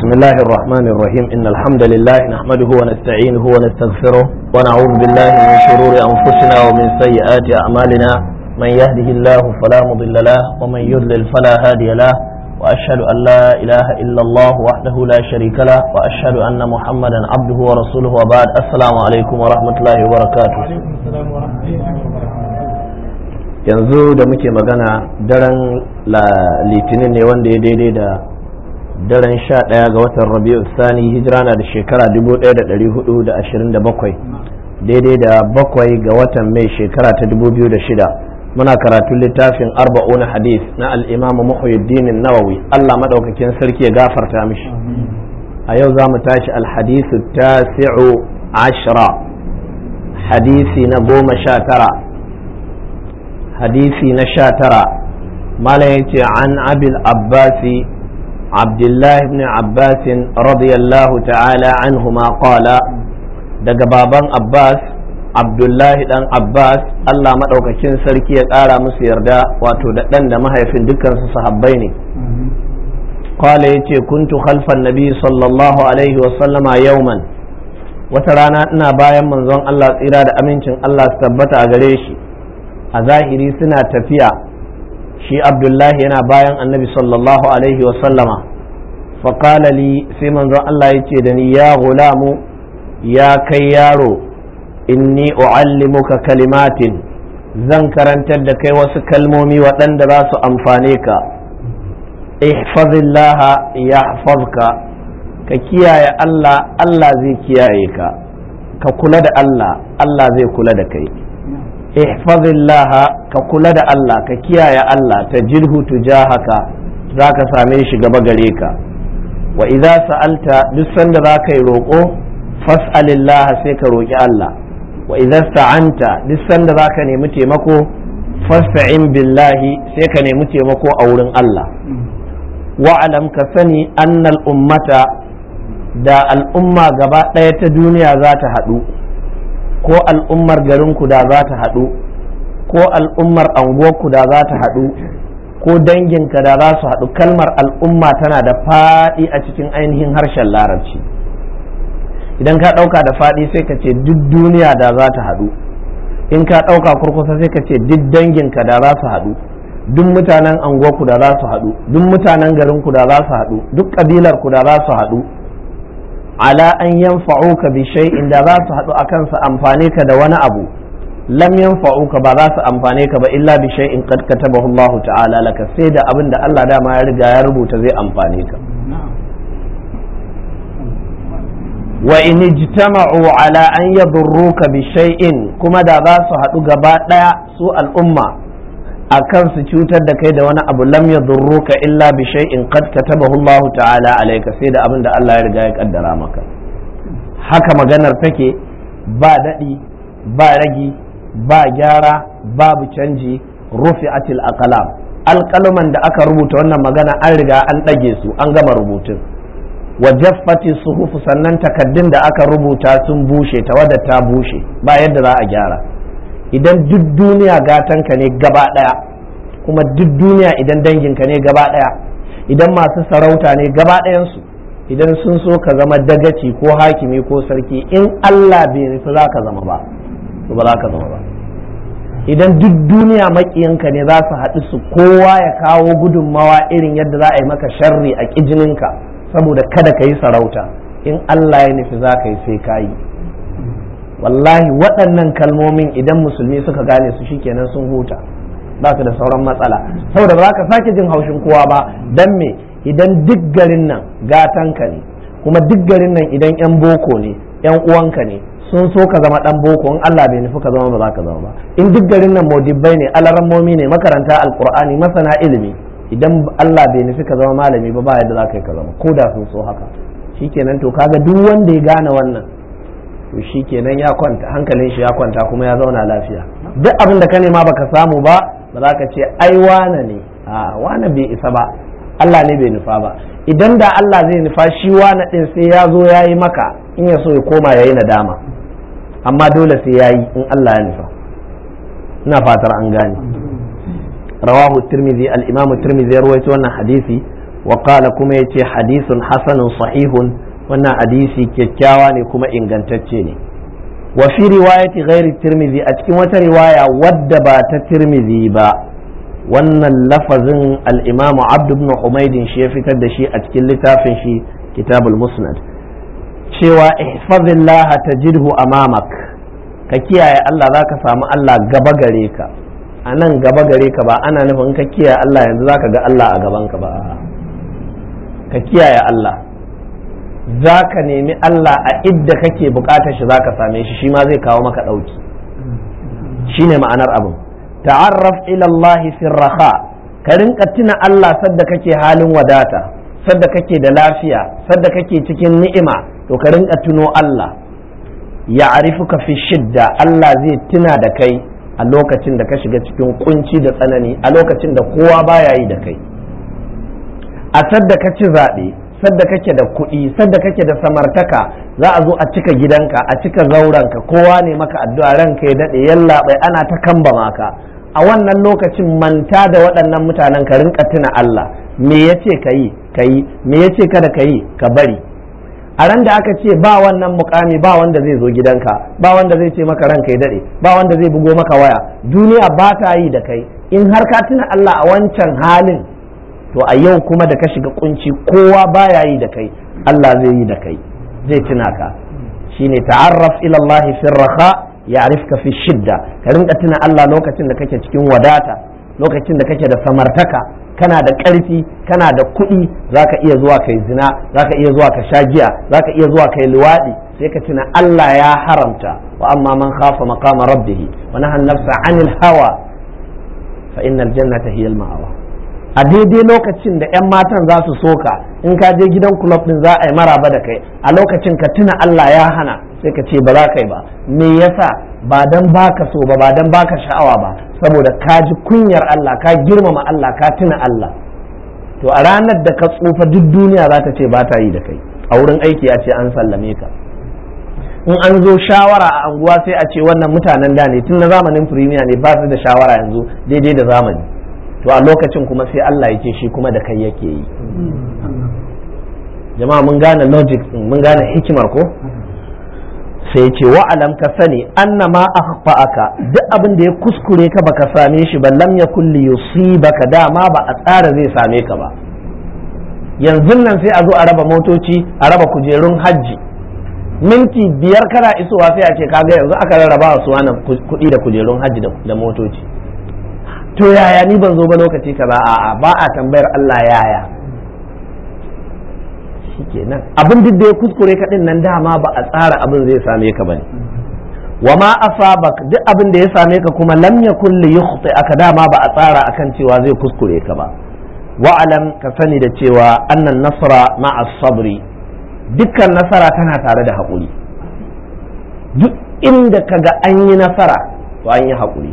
بسم الله الرحمن الرحيم إن الحمد لله نحمده ونستعينه ونستغفره ونعوذ بالله من شرور أنفسنا ومن سيئات أعمالنا من يهده الله فلا مضل له ومن يضلل فلا هادي له وأشهد أن لا إله إلا الله وحده لا شريك له وأشهد أن محمدا عبده ورسوله وبعد السلام عليكم ورحمة الله وبركاته yanzu da muke magana daren litinin ne wanda ya daidai da daren sha ɗaya ga watan rabi'u sani hijira na da shekara 1427 daidai da bakwai ga watan mai shekara ta 2006 muna karatun littafin arba'un hadith na al'imamu muhyiddin nawawi allah maɗaukakin sarki ya gafarta mishi a yau za mu tashi alhadisu tasi'u ashira hadisi na goma sha tara hadisi na sha tara malam ya ce an abil abbasi عبد الله بن عباس رضي الله تعالى عنهما قال daga baban Abbas Abdullahi dan Abbas Allah maɗaukakin sarki ya ƙara musu yarda wato da ɗan da mahaifin dukkansu sahabbai ne qala yace kuntu khalfan nabi sallallahu alaihi wa sallama yawman wata rana ina bayan manzon Allah tsira da amincin Allah su tabbata a gare shi a zahiri suna tafiya shi abdullahi yana bayan annabi sallallahu alaihi wasallama faƙala li sai manzon Allah ya ce da ni ya gulamu ya kai yaro inni u'allimuka kalimatin zan karantar da kai wasu kalmomi waɗanda za su amfane ka ihfazillah yahfazka ka kiyaye Allah Allah zai kiyaye ka ka kula da Allah Allah zai kula da kai ihfazillah ka kula da Allah ka kiyaye Allah ta jilhu tujahaka za ka same shi gaba gare ka wa idza sa'alta duk sanda za ka yi roƙo fas'alillah sai ka roƙi Allah wa idza sta'anta duk sanda za ka nemi taimako fasta'in billahi sai ka nemi taimako a wurin Allah wa'alam ka sani annal ummata da al'umma gaba ɗaya ta duniya za ta haɗu ko al'ummar garinku da za ta haɗu ko al'ummar anguwarku da za ta haɗu ko danginka da za su haɗu kalmar al'umma tana da faɗi a cikin ainihin harshen larabci idan ka ɗauka da faɗi sai ka ce duk duniya da za ta haɗu in ka ɗauka kurkusa sai ka ce duk danginka da za su haɗu duk mutanen anguwarku da za su haɗu duk mutanen garinku da za su haɗu duk ƙabilarku da za su haɗu ala an yanfa'uka bi shay'in da za su haɗu akan su amfane ka da wani abu lam yanfa'uka ba za su amfane ka ba illa bi shay'in qad katabahu Allah ta'ala laka sai da abin da Allah dama ya riga ya rubuta zai amfane ka wa in ijtama'u ala an yadurruka bi shay'in kuma da za su haɗu gaba ɗaya su al'umma akan su cutar da kai da wani abu lam yadurruka illa bi shay'in qad katabahu Allah ta'ala alayka sai da abin da Allah ya riga ya kaddara maka haka maganar take ba dadi ba ragi ba gyara babu canji rufi'atil aqlam alqalaman da aka rubuta wannan magana an riga an dage su an gama rubutun wa jaffati suhuf sannan takaddun da aka rubuta sun bushe tawadda ta bushe ba yadda za a gyara idan duk duniya gatanka ne gaba ɗaya kuma duk duniya idan danginka ne gaba ɗaya idan masu sarauta ne gaba ɗayansu idan sun so ka zama dagaci ko hakimi ko sarki in Allah bai nufi za ka zama ba to ba za ka zama ba idan duk duniya maƙiyanka ne za su haɗu su kowa ya kawo gudunmawa irin yadda za a yi maka sharri a ƙijininka saboda kada ka yi sarauta in Allah ya nufi za ka yi sai ka yi wallahi waɗannan kalmomin idan musulmi suka gane su shikenan sun huta ba su da sauran matsala saboda ba ka sake jin haushin kowa ba dan me idan duk garin nan gatanka ne kuma duk garin nan idan yan boko ne yan uwanka ne sun so ka zama dan boko in Allah bai nufi ka zama ba za ka zama ba in duk garin nan modibbai ne alarammomi ne makaranta alqur'ani masana ilimi idan Allah bai nufi ka zama malami ba ba yadda za ka yi ka zama ko da sun so haka shikenan to kaga duk wanda ya gane wannan to shi kenan ya kwanta hankalin shi ya kwanta kuma ya zauna lafiya duk abin da ka nema baka samu ba ba za ka ce ai wane ne a wane bai isa ba Allah ne bai nufa ba idan da Allah zai nufa shi wane din sai ya zo ya yi maka in ya so ya koma ya yi nadama amma dole sai ya yi in Allah ya nufa ina fatar an gane rawahu tirmidhi al-imam tirmidhi ya rawaito wannan hadisi wa qala kuma yace hadithun hasanun sahihun wannan hadisi kyakkyawa ne kuma ingantacce ne wa fi riwayati ghairi tirmidhi a cikin wata riwaya wadda ba ta tirmidhi ba wannan lafazin al-imamu abd ibn humaydin shi ya fitar da shi a cikin littafin shi kitabul musnad cewa ihfazillah tajidhu amamak ka kiyaye Allah zaka samu Allah gaba gare ka a nan gaba gare ka ba ana nufin ka kiyaye Allah yanzu zaka ga Allah a gaban ka ba ka kiyaye Allah za ka nemi Allah a idda kake bukatar shi za ka same shi shi ma zai kawo maka ɗauki shi ne ma'anar abin ta'arraf ila Allah fi raha ka rinka tuna Allah sadda kake halin wadata sadda kake da lafiya sadda kake cikin ni'ima to ka rinka tuno Allah ya arifuka fi shidda Allah zai tuna da kai a lokacin da ka shiga cikin kunci da tsanani a lokacin da kowa baya yi da kai a sadda ka ci zaɓe sadda kake da kuɗi sadda kake da samartaka za a zo a cika gidanka a cika zauranka kowa ne maka addu'a ranka ya daɗe yalla bai ana ta kamba maka a wannan lokacin manta da waɗannan mutanen ka rinka tuna Allah me yace ka yi ka yi me yace kada ka yi ka bari a ran da aka ce ba wannan mukami ba wanda zai zo gidanka ba wanda zai ce maka ranka ya daɗe ba wanda zai bugo maka waya duniya ba ta yi da kai in har ka tuna Allah a wancan halin to a yau kuma da ka shiga kunci kowa baya yi da kai Allah zai yi da kai zai tuna ka shine ta'arraf ila Allah fi raha ya'rifka fi shidda ka rinka tuna Allah lokacin da kake cikin wadata lokacin da kake da samartaka kana da ƙarfi kana da kuɗi zaka iya zuwa kai zina zaka iya zuwa ka sha giya zaka iya zuwa kai luwaɗi sai ka tuna Allah ya haramta wa amma man khafa maqama rabbih wa nahana nafsa 'anil hawa fa innal jannata hiya al-ma'wa a daidai lokacin da 'yan matan za su soka in ka je gidan kulob din za a yi maraba da kai a lokacin ka tuna Allah ya hana sai ka ce ba za ka yi ba me yasa ba dan baka so ba ba dan baka sha'awa ba saboda ka ji kunyar Allah ka girmama Allah ka tuna Allah to a ranar da ka tsufa duk duniya za ta ce ba ta yi da kai a wurin aiki a ce an sallame ka in an zo shawara a anguwa sai a ce wannan mutanen da ne tun na zamanin firimiya ne ba su da shawara yanzu daidai da zamani to a lokacin kuma sai Allah ya ce shi kuma da kai yake yi jama'a mun gane logic mun gane hikimar ko sai ce wa'alam ka sani anna ma akhfa'aka duk abin da ya kuskure ka baka same shi ba lam yakul li yusibaka dama ba a tsara zai same ka ba yanzu nan sai a zo a raba motoci a raba kujerun hajji minti biyar kana isowa sai a ce kaga yanzu aka rarraba su wannan kuɗi da kujerun hajji da motoci to yaya ni ban zo ba lokaci kaza a'a ba a tambayar Allah yaya shikenan abin duk da ya kuskure ka din nan dama ba a tsara abin zai same ka bane wa ma asabak duk abin da ya same ka kuma lam yakul li yukhti aka dama ba a tsara akan cewa zai kuskure ka ba wa alam ka sani da cewa annan nasra ma'a sabri dukkan nasara tana tare da haƙuri duk inda kaga an yi nasara to an yi haƙuri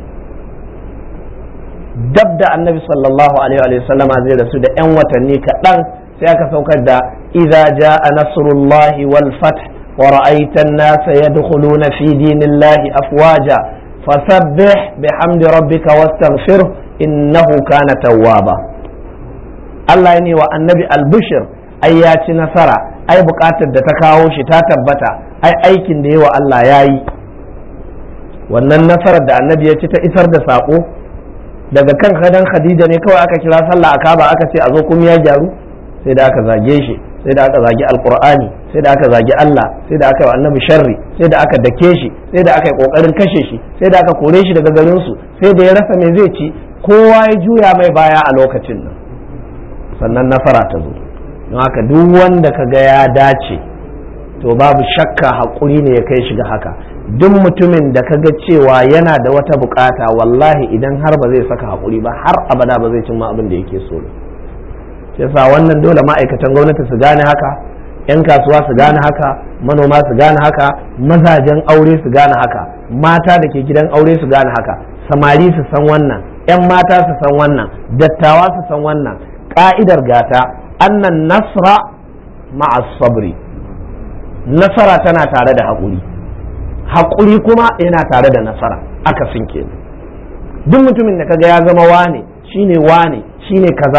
dab da annabi sallallahu alaihi wa sallama zai rasu da 'yan watanni kaɗan sai aka saukar da idza jaa nasrullahi wal fath wa ra'aita an-nasa yadkhuluna fi dinillahi afwaja fasabbih bihamdi rabbika wastaghfirhu innahu kana tawwaba Allah ne wa annabi al-bushr ai ya ci nasara ai bukatar da ta kawo shi ta tabbata ai aikin da yawa Allah ya yi wannan nasarar da annabi ya ci ta isar da sako daga kan kadan khadija ne kawai aka kira sallah a kaba aka ce a zo kuma ya gyaru sai da aka zage shi sai da aka zagi alqur'ani sai da aka zagi Allah sai da aka yi annabi sharri sai da aka dake shi sai da aka yi kokarin kashe shi sai da aka kore shi daga garin su sai da ya rasa me zai ci kowa ya juya mai baya a lokacin nan sannan nasara ta zo don haka duk wanda ka ga ya dace to babu shakka haƙuri ne ya kai shi ga haka duk mutumin da ka ga cewa yana da wata bukata wallahi idan har ba zai saka haƙuri ba har abada ba zai cimma abin da yake so yasa wannan dole ma'aikatan gwamnati su gane haka 'yan kasuwa su gane haka manoma su gane haka mazajen aure su gane haka mata da ke gidan aure su gane haka samari su san wannan 'yan mata su san wannan dattawa su san wannan ka'idar gata annan nasra ma'a sabri nasara tana tare da haƙuri haƙuri kuma yana tare da nasara aka sinke duk mutumin da kaga ya zama wane shine wane shine kaza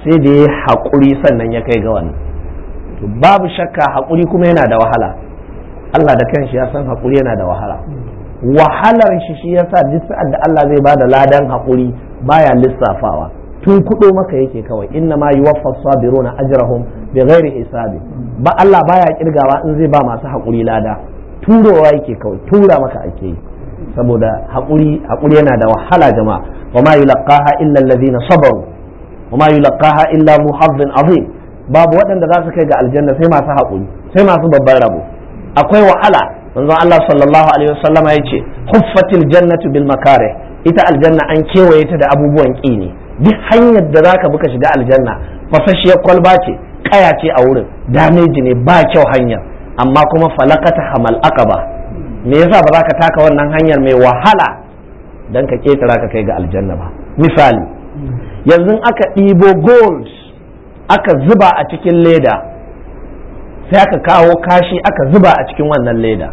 sai da ya haƙuri sannan ya kai ga wannan to babu shakka haƙuri kuma yana da wahala Allah da kanshi ya san haƙuri yana da wahala wahalar shi shi yasa duk sa'ad da Allah zai bada ladan haƙuri baya lissafawa tun kudo maka yake kawai inna ma yuwaffa sabiruna ajrahum bighairi hisabi ba Allah baya kirgawa in zai ba masu haƙuri lada turowa yake kawai tura maka ake yi saboda haƙuri haƙuri yana da wahala jama'a wa ma yulqaha illa alladhina sabaru wa ma yulqaha illa mu hazzin azim babu waɗanda za su kai ga aljanna sai masu haƙuri sai masu babban rabo akwai wahala manzon Allah sallallahu alaihi wasallama yace huffatil jannatu bil makarih ita aljanna an kewaye ta da abubuwan ƙi ne duk hanyar da zaka buka shiga aljanna fasashiyar kwalba ce kaya ce a wurin dameji ne ba kyau hanyar amma kuma falakata hamal aqaba me yasa ba za ka taka wannan hanyar mai wahala dan ka ketara ka kai ga aljanna ba misali yanzu aka ɗibo gold aka zuba a cikin leda sai aka kawo kashi aka zuba a cikin wannan leda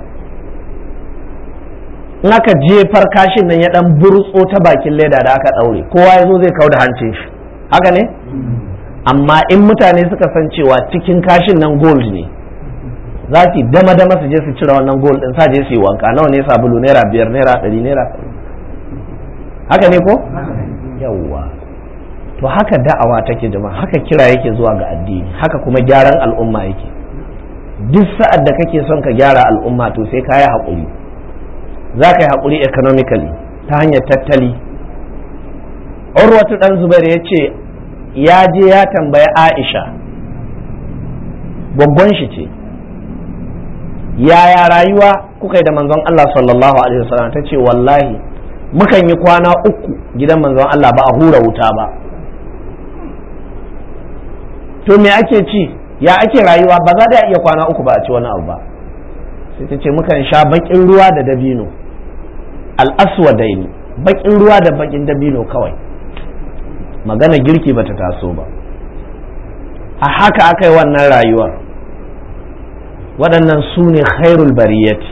in aka jefar kashin nan ya dan burtso ta bakin leda da aka daure kowa ya zo zai kau da hancin shi haka ne amma in mutane suka san cewa cikin kashin nan gold ne za su dama dama su je su cire wannan gold din sa je su yi wanka nawa ne sabulu naira biyar naira ɗari naira haka ne ko yawwa to haka da'awa take jama'a haka kira yake zuwa ga addini haka kuma gyaran al'umma yake duk sa'ad da kake son ka gyara al'umma to sai ka yi haƙuri za ka yi haƙuri economically ta hanyar tattali urwatu ɗan zubair ya ce ya je ya tambaya aisha gwaggon shi ce yaya rayuwa kuka yi da manzon Allah sallallahu alaihi wasallam ta ce wallahi mukan yi kwana uku gidan manzon Allah ba a hura wuta ba to me ake ci ya ake rayuwa ba za da iya kwana uku ba a ci wani abu ba sai ta ce mukan sha bakin ruwa da dabino al'aswadaini bakin ruwa da bakin dabino kawai magana girki bata taso ba a haka aka yi wannan rayuwar waɗannan su ne khairul bariyati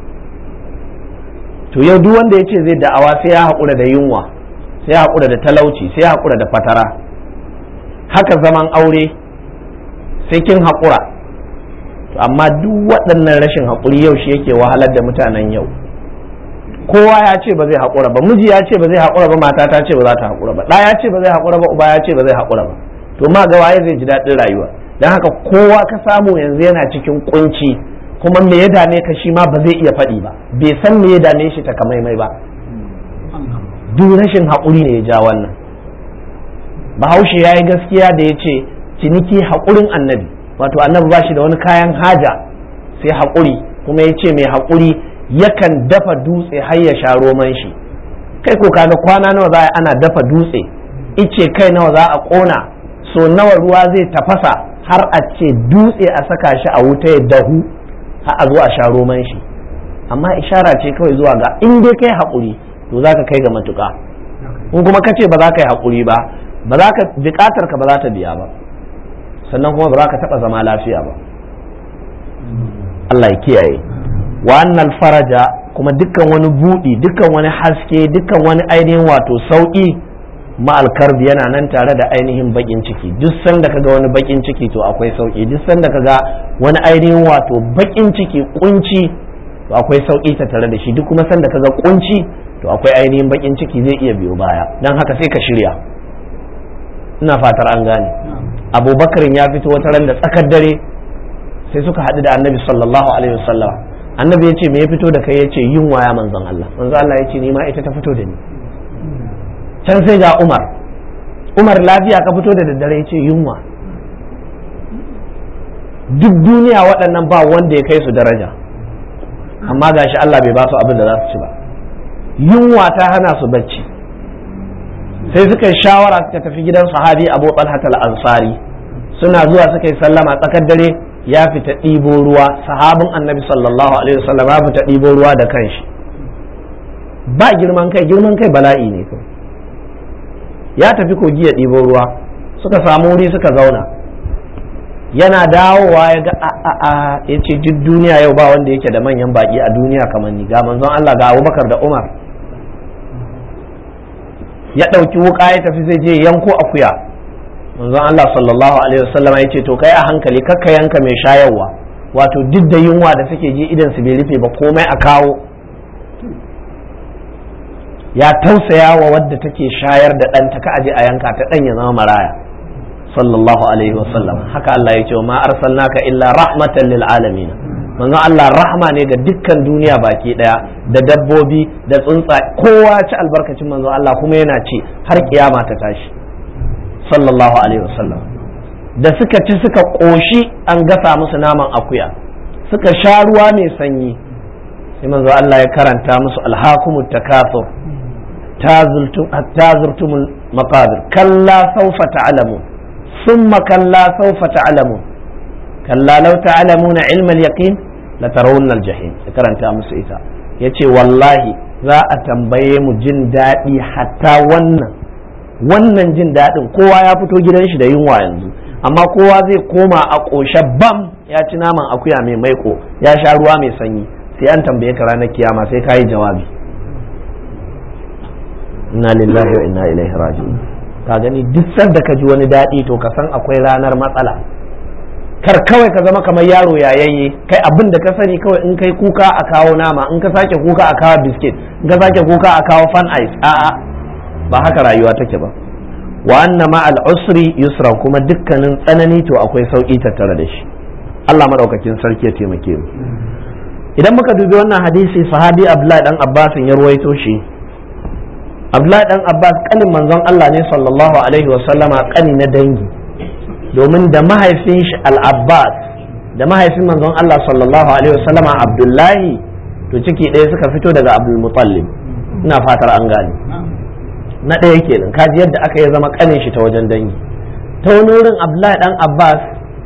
to yau duk wanda ya ce zai da'awa sai ya haƙura da yunwa sai ya haƙura da talauci sai ya haƙura da fatara haka zaman aure sai kin haƙura amma duk waɗannan rashin haƙuri yau shi yake wahalar da mutanen yau kowa ya ce ba zai haƙura ba miji ya ce ba zai haƙura ba mata ta ce ba za ta haƙura ba ɗa ya ce ba zai haƙura ba uba ya ce ba zai haƙura ba to ma ga waye zai ji daɗin rayuwa don haka kowa ka samu yanzu yana cikin kunci kuma me ya dame ka shi ma ba zai iya faɗi ba bai san me ya dame shi ta kamaimai ba duk rashin haƙuri ne ya ja wannan bahaushe ya yi gaskiya da ya ce ciniki haƙurin annabi wato annabi ba shi da wani kayan haja sai haƙuri kuma ya ce mai haƙuri yakan dafa dutse har ya sha roman shi kai ko kaga kwana nawa za a ana dafa dutse ice kai nawa za a ƙona so nawa ruwa zai tafasa har a ce dutse a saka shi a wuta ya dahu har a zo a sha roman shi amma ishara ce kawai zuwa ga in dai kai haƙuri to za ka kai ga matuƙa in kuma ka ce ba za ka yi haƙuri ba ba za ka buƙatar ka ba za ta biya ba sannan kuma ba za ka taɓa zama lafiya ba Allah ya kiyaye wannan faraja kuma dukkan wani buɗi dukkan wani haske dukkan wani ainihin wato sauƙi ma'alkarbi yana nan tare da ainihin baƙin ciki duk sanda kaga wani baƙin ciki to akwai sauƙi duk sanda kaga wani ainihin wato baƙin ciki kunci to akwai sauƙi ta tare da shi duk kuma sanda kaga kunci to akwai ainihin baƙin ciki zai iya biyo baya don haka sai ka shirya ina fatar an gane abubakarin ya fito wata ran da tsakar dare sai suka haɗu da annabi sallallahu alaihi wasallam annabi ya ce me ya fito da kai ya ce yunwa ya manzon Allah manzon Allah ya ce ni ma ita ta fito da ni can sai ga Umar Umar lafiya ka fito da daddare ya ce yunwa duk duniya waɗannan ba wanda ya kai su daraja amma gashi Allah bai ba su abin da za su ci ba yunwa ta hana su bacci sai suka yi shawara suka tafi gidan sahabi Abu Talha al-Ansari suna zuwa suka yi sallama tsakar dare ya fita ɗibo ruwa sahabin annabi sallallahu alaihi wasallam ya fita ɗibo ruwa da kanshi ba girman kai girman kai bala'i ne kai ya tafi kogi ya ɗibo ruwa suka samu wuri suka zauna yana dawowa ya ga a ya ce duk duniya yau ba wanda yake da manyan baki a duniya kamar ni ga manzon Allah ga Abubakar da Umar ya ɗauki wuka ya tafi zai je yanko akuya manzon Allah sallallahu alaihi wasallam ya ce to kai a hankali kakka yanka mai shayarwa wato duk da yunwa da suke ji idan su bai rufe ba komai a kawo ya tausaya wa wadda take shayar da ɗanta ka aje a yanka ta ɗan ya zama maraya sallallahu alaihi wasallam haka Allah ya ce ma arsalnaka illa rahmatan lil alamin manzo Allah rahma ne ga dukkan duniya baki daya da dabbobi da tsuntsa kowa ci albarkacin manzo Allah kuma yana ci har kiyama ta tashi sallallahu alaihi wasallam da suka ci suka koshi an gasa musu naman akuya suka sha ruwa mai sanyi sai manzo Allah ya karanta musu alhakumut takathur tazurtumul maqabir kalla sawfa ta'lamun ثم كلا سوف تعلمون كلا لو تعلمون علم اليقين لترون الجحيم karanta musu ita yace wallahi za a tambaye mu jin daɗi hatta wannan wannan jin daɗin kowa ya fito gidan shi da yunwa yanzu amma kowa zai koma a ƙoshe bam ya ci naman akuya mai maiko ya sha ruwa mai sanyi sai an tambaye ka ranar kiyama sai ka yi jawabi inna lillahi wa inna ilaihi raji'un ka gani duk sanda ka ji wani daɗi to ka san akwai ranar matsala kar kawai ka zama kamar yaro yayayye kai abin da ka sani kawai in kai kuka a kawo nama in ka sake kuka a kawo biskit in ka sake kuka a kawo fan ice a'a ba haka rayuwa take ba wa anna ma al usri yusra kuma dukkanin tsanani to akwai sauki tattare da shi Allah madaukakin sarki ya taimake mu idan muka dubi wannan hadisi sahabi Abdullahi dan Abbas ya ruwaito shi Abdullahi dan Abbas kanin manzon Allah ne sallallahu alaihi wasallama kani na dangi domin da mahaifin shi al-Abbas da mahaifin manzon Allah sallallahu alaihi wasallama Abdullahi to ciki ɗaya suka fito daga Abdul Muttalib ina fatar an gane na ɗaya kenan kaji yadda aka yi zama kanin shi ta wajen dangi ta wani wurin Abdullahi dan Abbas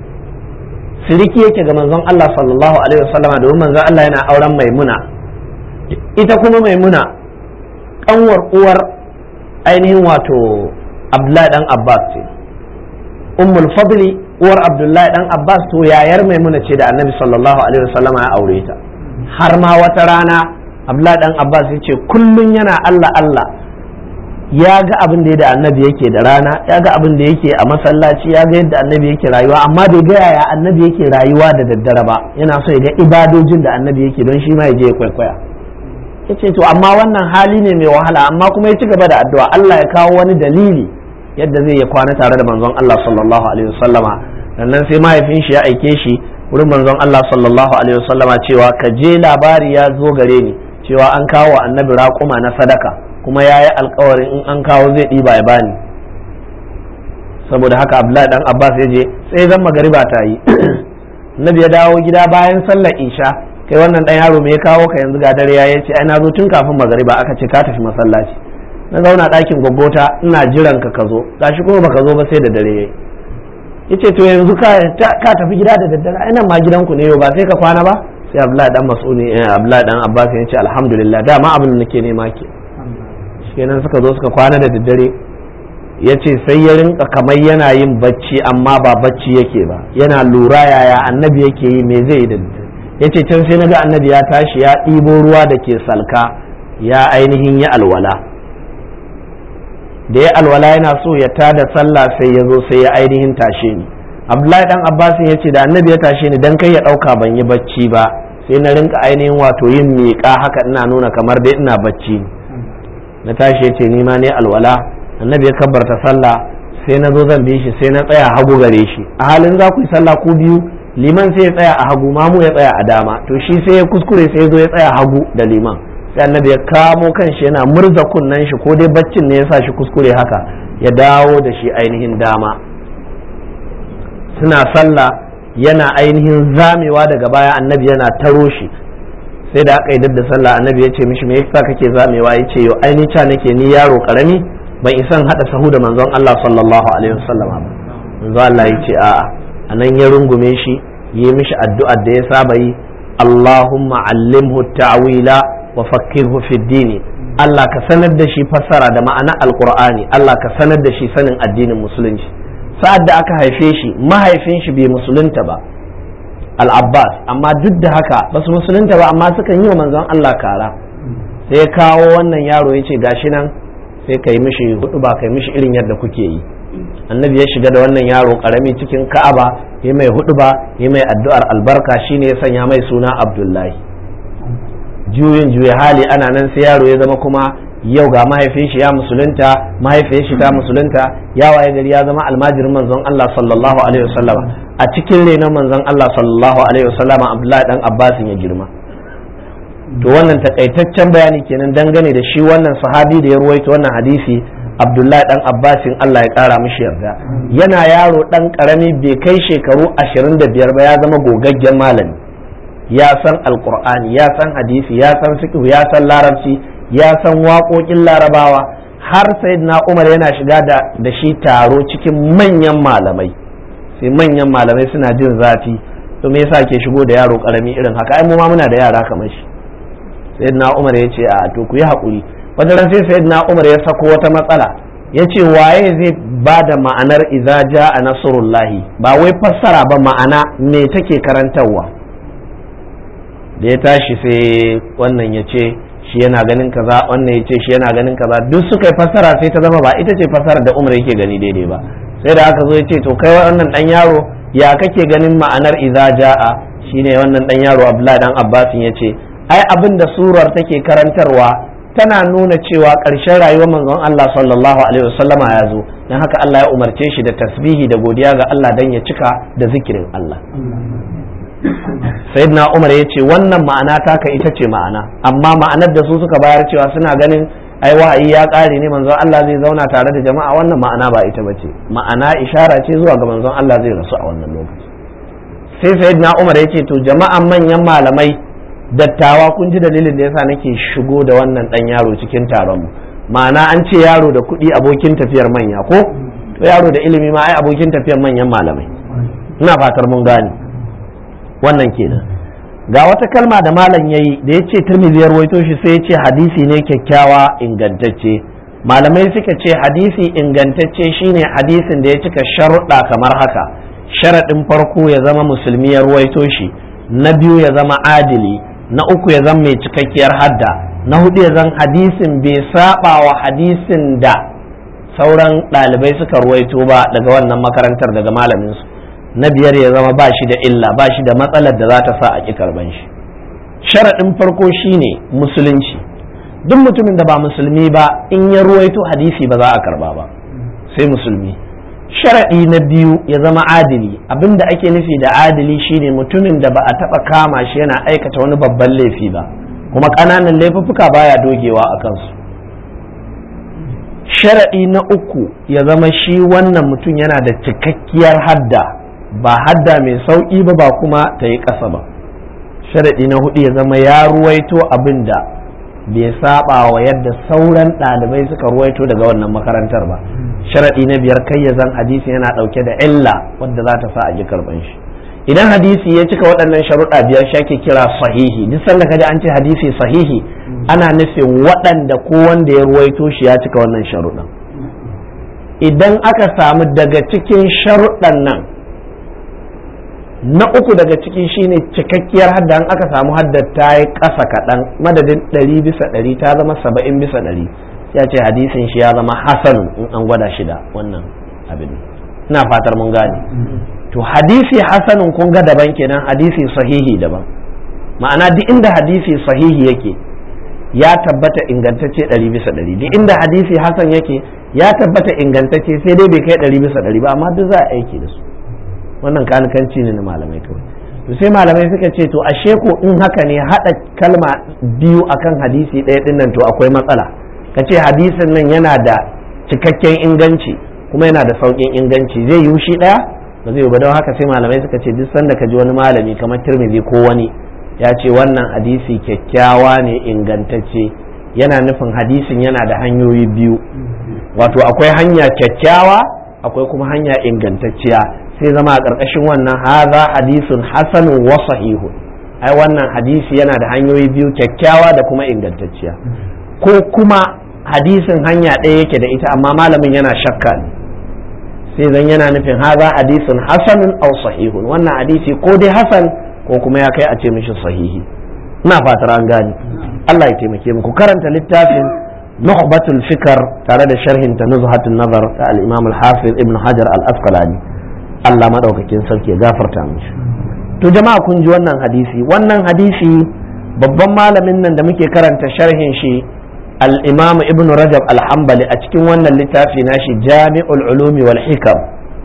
siriki yake ga manzon Allah sallallahu alaihi wasallama domin manzon Allah yana auren Maimuna ita kuma Maimuna kanwar uwar ainihin wato abdullahi dan abbas ce ummul fadli uwar abdullahi dan abbas to yayar maimuna ce da annabi sallallahu alaihi wasallama ya aure ta har ma wata rana abdullahi dan abbas ya ce kullun yana allah allah ya ga abin da da annabi yake da rana ya ga abin da yake a masallaci ya ga yadda annabi yake rayuwa amma bai ga yaya annabi yake rayuwa da daddare ba yana so ya ga ibadojin da annabi yake don shi ma ya je ya kwaikwaya ya ce to amma wannan hali ne mai wahala amma kuma ya ci gaba da addu'a Allah ya kawo wani dalili yadda zai ya kwana tare da manzon Allah sallallahu alaihi wasallama sannan sai mahaifin shi ya aike shi wurin manzon Allah sallallahu alaihi wasallama cewa ka je labari ya zo gare ni cewa an kawo annabi raƙuma na sadaka kuma ya yi alkawarin in an kawo zai ɗiba ya bani saboda haka Abdullahi dan Abbas ya je sai zan magariba ta yi annabi ya dawo gida bayan sallar isha kai wannan dan yaro me ya kawo ka yanzu ga dare ya ce ai na zo tun kafin magariba aka ce ka tafi masallaci na zauna ɗakin gwaggota ina jiran ka ka zo gashi kuma baka zo ba sai da dare yayi yace to yanzu ka ka tafi gida da daddare ai nan ma gidanku ne yau ba sai ka kwana ba sai Abdullahi dan Mas'udi Abdullahi dan Abbas ya ce alhamdulillah dama abin da nake nema ke kenan suka zo suka kwana da daddare ya ce sai ya rinka kamar yana yin bacci amma ba bacci yake ba yana lura yaya annabi yake yi me zai yi da daddare ya ce can sai na ga annabi ya tashi ya ɗibo ruwa da ke salka ya ainihin ya alwala da ya alwala yana so ya tada sallah sai ya zo sai ya ainihin tashe ni abdullahi dan abbas ya ce da annabi ya tashe ni dan kai ya ɗauka ban yi bacci ba sai na rinka ainihin wato yin miƙa haka ina nuna kamar dai ina bacci na tashi ya ce ni ma ne alwala annabi ya kabbarta sallah sai na zo zan bi shi sai na tsaya hagu gare shi a halin za ku yi sallah ku biyu liman sai ya tsaya a hagu mamu ya tsaya a dama to shi sai ya kuskure sai ya zo ya tsaya hagu da liman sai annabi ya kamo kan shi yana murza kunnen shi ko dai baccin ne ya sa shi kuskure haka ya dawo da shi ainihin dama suna sallah yana ainihin zamewa daga baya annabi yana taro shi sai da aka yi da sallah annabi ya ce mishi me yasa kake zamewa ya ce yo aini ca nake ni yaro karami ban isan hada sahu da manzon Allah sallallahu alaihi wasallam ba manzon Allah ya ce a'a anan ya rungume shi yi mishi addu'ar da ya saba yi Allahumma allimhu ta'wila wa fakkirhu fi dini Allah ka sanar da shi fassara da ma'ana alqur'ani Allah ka sanar da shi sanin addinin musulunci sa'ad da aka haife shi mahaifin shi bai musulunta ba al-Abbas amma duk da haka ba su musulunta ba amma sukan yi wa manzon Allah kara sai ya kawo wannan yaro ya ce gashi nan sai ka yi mishi hudu ba ka yi mishi irin yadda kuke yi annabi ya shiga da wannan yaro karami cikin ka'aba ya mai huduba ya mai addu'ar albarka shine ya sanya mai suna abdullahi juyin juya hali ana nan sai yaro ya zama kuma yau ga mahaifin shi ya musulunta mahaifiyar shi ta musulunta ya waye gari ya zama almajirin manzon Allah sallallahu alaihi wasallama a cikin renon manzon Allah sallallahu alaihi wasallama Abdullahi dan Abbasin ya girma to wannan takaitaccen bayani kenan dangane da shi wannan sahabi da ya ruwaito wannan hadisi Abdullahi dan Abbasin Allah ya kara mishi yarda yana yaro dan karami bai kai shekaru 25 ba ya zama gogaggen malami ya san alqur'ani ya san hadisi ya san fiqh ya san larabci ya san waƙoƙin larabawa har sai na umar yana shiga da shi taro cikin manyan malamai sai manyan malamai suna jin zafi to me yasa ke shigo da yaro karami irin haka ai mu ma muna da yara kamar shi sai na umar ya ce a to ku yi haƙuri wata ran sai sai na umar ya sako wata matsala ya ce waye zai ba da ma'anar idza a nasrullahi ba wai fassara ba ma'ana me take karantarwa da ya tashi sai wannan ya ce shi yana ganin kaza wannan ya ce shi yana ganin kaza duk suka yi fassara sai ta zama ba ita ce fassara da umar yake gani daidai ba sai da aka zo ya ce to kai wannan dan yaro ya kake ganin ma'anar idza jaa shine wannan dan yaro abdullahi dan abbasin ya ce ai abin da surar take karantarwa tana nuna cewa ƙarshen rayuwar manzon Allah sallallahu alaihi wasallama ya zo dan haka Allah ya umarce shi da tasbihi da godiya ga Allah dan ya cika da zikirin Allah sayyidina umar ya ce wannan ma'ana taka ita ce ma'ana amma ma'anar da su suka bayar cewa suna ganin ai wahayi ya ƙare ne manzon Allah zai zauna tare da jama'a wannan ma'ana ba ita bace ma'ana ishara ce zuwa ga manzon Allah zai rasu a wannan lokaci sai sayyidina umar ya ce to jama'an manyan malamai dattawa kun ji dalilin da yasa nake shigo da wannan dan yaro cikin taron mu ma'ana an ce yaro da kuɗi abokin tafiyar manya ko to yaro da ilimi ma ai abokin tafiyar manyan malamai ina fatar mun gane wannan kenan ga wata kalma da malam yayi da yace Tirmidhi ya rawaito shi sai yace hadisi ne kyakkyawa ingantacce malamai suka ce hadisi ingantacce shine hadisin da ya cika sharuɗa kamar haka sharaɗin farko ya zama musulmi ya ruwaito shi na biyu ya zama adili na uku ya zama mai cikakkiyar hadda na hudu ya zan hadisin bai saba wa hadisin da sauran ɗalibai suka ruwaito ba daga wannan makarantar daga malaminsu na biyar ya zama ba shi da illa ba shi da matsalar da za ta sa a ƙi karban shi sharaɗin farko shine musulunci duk mutumin da ba musulmi ba in ya ruwaito hadisi ba za a karba ba sai musulmi sharaɗi na biyu ya zama adili abinda ake nufi da adili shine mutumin da ba a taɓa kama shi yana aikata wani babban laifi ba kuma ƙananan laifuffuka baya dogewa a kansu sharaɗi na uku ya zama shi wannan mutum yana da cikakkiyar hadda ba hadda mai sauƙi ba ba kuma ta yi ƙasa ba sharaɗi na hudu ya zama ya ruwaito abin da bai saba wa yadda sauran ɗalibai suka ruwaito daga wannan makarantar ba sharaɗi na biyar kai ya zan hadisi yana ɗauke da illa wadda za ta sa a ji karɓan shi idan hadisi ya cika waɗannan sharuɗa biyar shi ake kira sahihi duk sanda kaji an ce hadisi sahihi ana nufin waɗanda ko wanda ya ruwaito shi ya cika wannan sharuɗan idan aka samu daga cikin sharuɗan nan na uku daga ciki shine cikakkiyar hadda an aka samu haddar ta yi ƙasa kaɗan madadin ɗari bisa ɗari ta zama saba'in bisa ɗari ya ce hadisin shi ya zama hasanun in an gwada shi da wannan abin ina fatar mun gane to hadisi hasanun kun ga daban kenan hadisi sahihi daban ma'ana duk inda hadisi sahihi yake ya tabbata ingantacce ɗari bisa ɗari duk inda hadisi hasan yake ya tabbata ingantacce sai dai bai kai ɗari bisa ɗari ba amma duk za a aiki da su wannan kanikanci ne na malamai kawai to sai malamai suka ce to ashe ko in haka ne haɗa kalma biyu akan hadisi ɗaya ɗin nan to akwai matsala ka ce hadisin nan yana da cikakken inganci kuma yana da sauƙin inganci zai yi shi ɗaya ba zai ba don haka sai malamai suka ce duk sanda ka ji wani malami kamar tirmidhi ko wani ya ce wannan hadisi kyakkyawa ne ingantacce yana nufin hadisin yana da hanyoyi biyu wato akwai hanya kyakkyawa akwai kuma hanya ingantacciya sai zama a ƙarƙashin wannan haza hadisun hasanun wa sahihun ai wannan hadisi yana da hanyoyi biyu kyakkyawa da kuma ingantacciya ko kuma hadisin hanya ɗaya yake da ita amma malamin yana shakka ne sai zan yana nufin haza hadisun hasanun aw sahihun wannan hadisi ko dai hasan ko kuma ya kai a ce mishi sahihi ina fatar an gane Allah ya taimake mu ku karanta littafin nukhbatul fikar tare da sharhin ta nuzhatun nazar ta al-imam al-hafiz ibn hajar al-asqalani Allah madaukakin sarki ya gafarta mishi to jama'a kun ji wannan hadisi wannan hadisi babban malamin nan da muke karanta sharhin shi al-imam ibn rajab al-hanbali a cikin wannan littafi nashi jami'ul ulumi wal hikam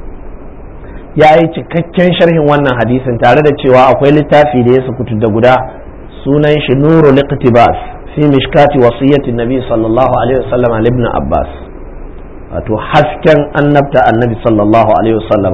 ya yi cikakken sharhin wannan hadisin tare da cewa akwai littafi da ya sukutu da guda sunan shi nuru liqtibas fi mishkati wasiyyatin nabi sallallahu alaihi wasallam ibn abbas wato hasken annabta annabi sallallahu alaihi wasallam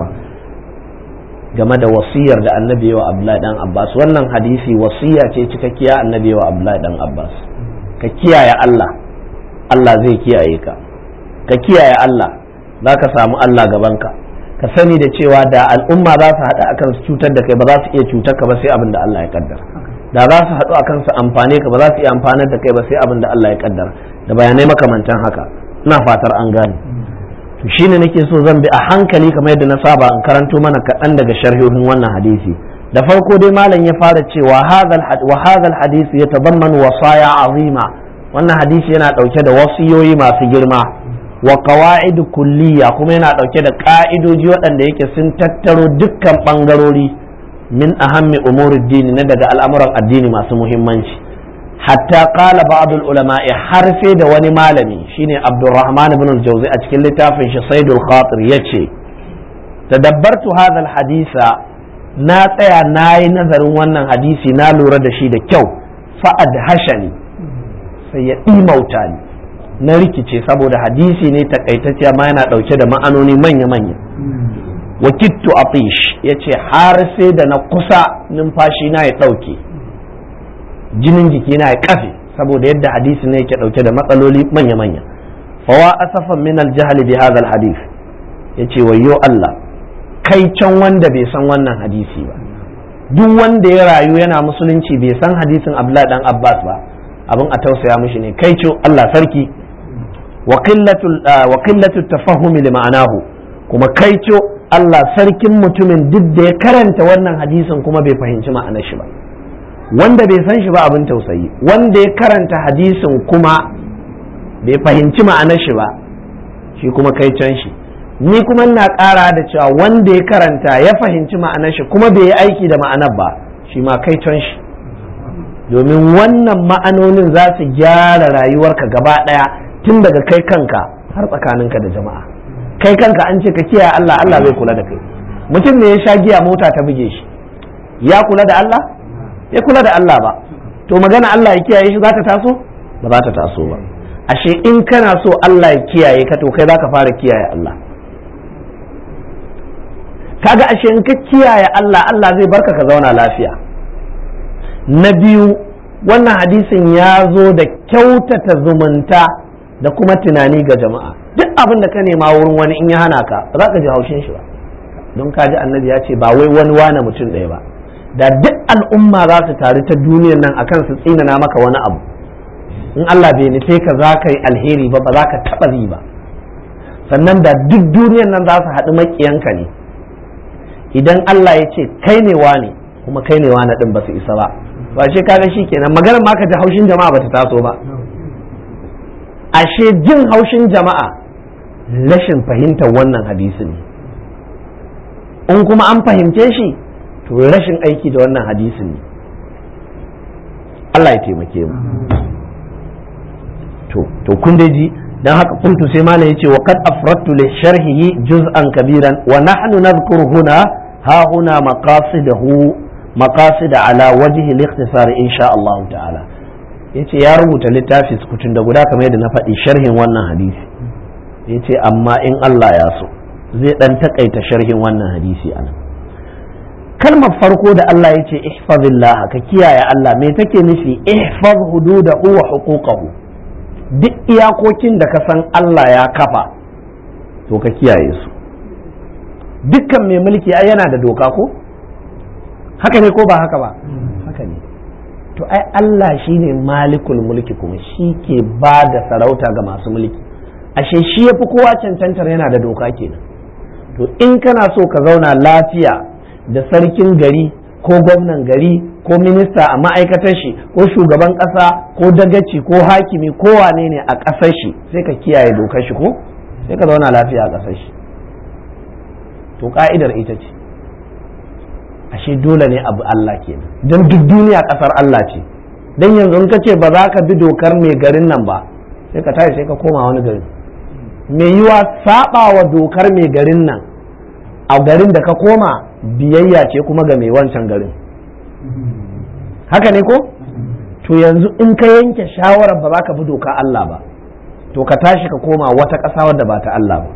game da wasiyar da annabi wa abdullahi dan abbas wannan hadisi wasiya ce cikakkiya annabi wa abdullahi dan abbas ka kiyaye Allah Allah zai kiyaye ka ka kiyaye Allah za ka samu Allah gabanka ka sani da cewa da al'umma za su haɗa akan su cutar da kai ba za su iya cutar ka ba sai abin da Allah ya kaddara da za su haɗu akan su amfane ka ba za su iya amfanar da kai ba sai abin da Allah ya kaddara da bayanai makamantan haka ina fatar an gane to shine nake so zan bi a hankali kamar yadda na saba in karanto mana kaɗan daga sharhohin wannan hadisi da farko dai malam ya fara cewa wa hadha hadisi yatadammanu wasaya azima wannan hadisi yana ɗauke da wasiyoyi masu girma wa qawaid kulliya kuma yana ɗauke da ƙa'idoji waɗanda yake sun tattaro dukkan ɓangarori min ahammi umuri dini na daga al'amuran addini masu muhimmanci hatta qala ba'd ulama'i har sai da wani malami shine Abdurrahman ibn al-Jawzi a cikin littafin shi Saidul Khatir yace tadabbartu hadha al-hadisa na tsaya na yi nazarin wannan hadisi na lura da shi da kyau fa'ad hashani sai ya ɗimauta ni na rikice saboda hadisi ne takaitacce ma yana ɗauke da ma'anoni manya-manya wakittu atish ya ce har sai da na kusa numfashi na ya ɗauke jinin jiki na ya kafe saboda yadda hadisi ne yake ɗauke da matsaloli manya-manya fawa asafan min aljahali bi hadha alhadith yace wayyo Allah kai can wanda bai san wannan hadisi ba duk wanda ya rayu yana musulunci bai san hadisin Abdullahi dan Abbas ba abin a tausaya mishi ne kai ce Allah sarki wa qillatu tafahumi li ma'anahu kuma kai ce Allah sarkin mutumin duk da ya karanta wannan hadisin kuma bai fahimci ma'anar shi ba wanda bai san shi ba abin tausayi wanda ya karanta hadisin kuma bai fahimci ma'anar shi ba shi kuma kai can shi ni kuma ina ƙara da cewa wanda ya karanta ya fahimci ma'anar shi kuma bai yi aiki da ma'anar ba shi ma kai can shi domin wannan ma'anonin za su gyara rayuwarka gaba ɗaya tun daga kai kanka har tsakaninka da jama'a kai kanka an ce ka kiyaye Allah Allah zai kula da kai mutum ne ya sha giya mota ta buge shi ya kula da Allah ya kula da Allah ba to magana Allah ya kiyaye shi za ta taso ba za ta taso ba ashe in kana so Allah ya kiyaye ka to kai za ka fara kiyaye Allah kaga ashe in ka kiyaye Allah Allah zai barka ka zauna lafiya na biyu wannan hadisin ya zo da kyautata zumunta da kuma tunani ga jama'a duk abin da ka nema wurin wani in ya hana ka ba za ka ji haushin shi ba don ka ji annabi ya ce ba wai wani wane mutum ɗaya ba da duk al'umma za su taru ta duniyar nan akan su tsinana maka wani abu in Allah bai nufe ka za ka yi alheri ba ba za ka taɓa yi ba sannan da duk duniyar nan za su haɗu maƙiyanka ne idan Allah ya ce kai ne wane kuma kai ne wane ɗin ba su isa ba ba ce kaga shi kenan maganar ma ka ji haushin jama'a ba ta taso ba ashe jin haushin jama'a rashin fahimtar wannan hadisi ne in kuma an fahimce shi to rashin aiki da wannan hadisi ne Allah ya taimake mu to to kun dai ji dan haka kuntu sai malam yace wa qad afradtu li sharhihi juz'an kabiran wa nahnu nadhkuru huna ha huna maqasidahu maqasid ala wajhi al-ikhtisar insha Allah ta'ala yace ya rubuta littafi sukutun da guda kamar yadda na faɗi sharhin wannan hadisi yace amma in Allah ya so zai dan takaita sharhin wannan hadisi anan kalmar farko da Allah ya ce ihfazillah ka kiyaye Allah me take nufi ihfaz hududahu wa huquqahu duk iyakokin da ka san Allah ya kafa to ka kiyaye su dukkan mai mulki ai yana da doka ko haka ne ko ba haka ba haka ne to ai Allah shine malikul mulki kuma shi ke ba da sarauta ga masu mulki ashe shi yafi kowa cancantar yana da doka kenan to in kana so ka zauna lafiya da sarkin gari ko gwamnan gari ko minista a ma'aikatar shi ko shugaban ƙasa ko dagaci ko hakimi ko wane ne a ƙasar shi sai ka kiyaye dokar shi ko sai ka zauna lafiya a ƙasar shi to ka'idar ita ce ashe dole ne abu Allah kenan don duk duniya ƙasar Allah ce don yanzu in ka ce ba za ka bi dokar mai garin nan ba sai ka tashi sai ka koma wani gari mai yiwa saba wa dokar mai garin nan a garin da ka koma biyayya ce kuma ga mai wancan garin haka ne ko to yanzu in ka yanke shawarar ba za ka bi doka Allah ba to ka tashi ka koma wata ƙasa wadda ba ta Allah ba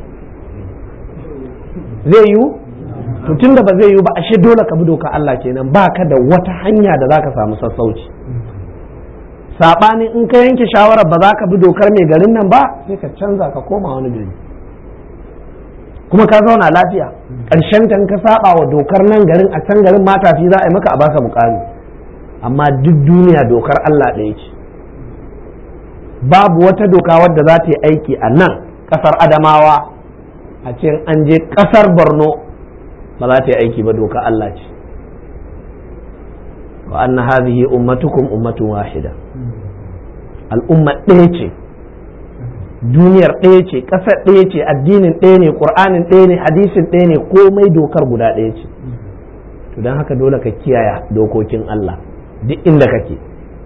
zai yiwu to tunda ba zai yiwu ba ashe dole ka bi doka Allah kenan ba ka da wata hanya da za ka samu sassauci saɓanin in ka yanke shawarar ba za ka bi dokar mai garin nan ba sai ka canza ka koma wani gari kuma ka zauna lafiya ƙarshen ta ka saba wa dokar nan garin a can garin matafi za a yi maka a baka bukari amma duk duniya dokar Allah ɗaya ce babu wata doka wadda za ta yi aiki a nan ƙasar adamawa a ce an je ƙasar borno ba za ta yi aiki ba doka Allah ce wa anna hadhihi ummatukum ummatun wahida al'umma ɗaya ce duniyar ɗaya ce ƙasar ɗaya ce addinin ɗaya ne ƙur'anin ɗaya ne hadisin ɗaya ne komai dokar guda ɗaya ce to don haka dole ka kiyaye dokokin Allah duk inda kake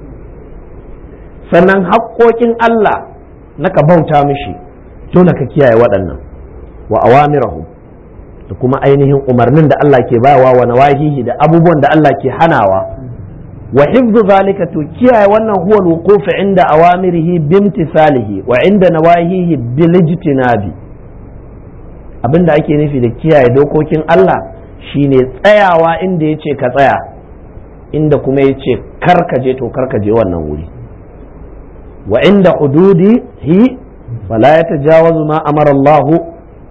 sannan haƙoƙin Allah na ka bauta mishi dole ka kiyaye waɗannan wa awamirahu da kuma ainihin umarnin da Allah ke bawa wa nawahihi da abubuwan da Allah ke hanawa wa hifzu zalika to kiyaye wannan huwa al-wuquf inda awamirihi bimtisalihi wa inda nawahihi bil ijtinabi abinda ake nufi da kiyaye dokokin Allah shine tsayawa inda yace ka tsaya inda kuma yace kar ka je to kar ka je wannan wuri wa inda hududihi fala yatajawazu ma amara Allah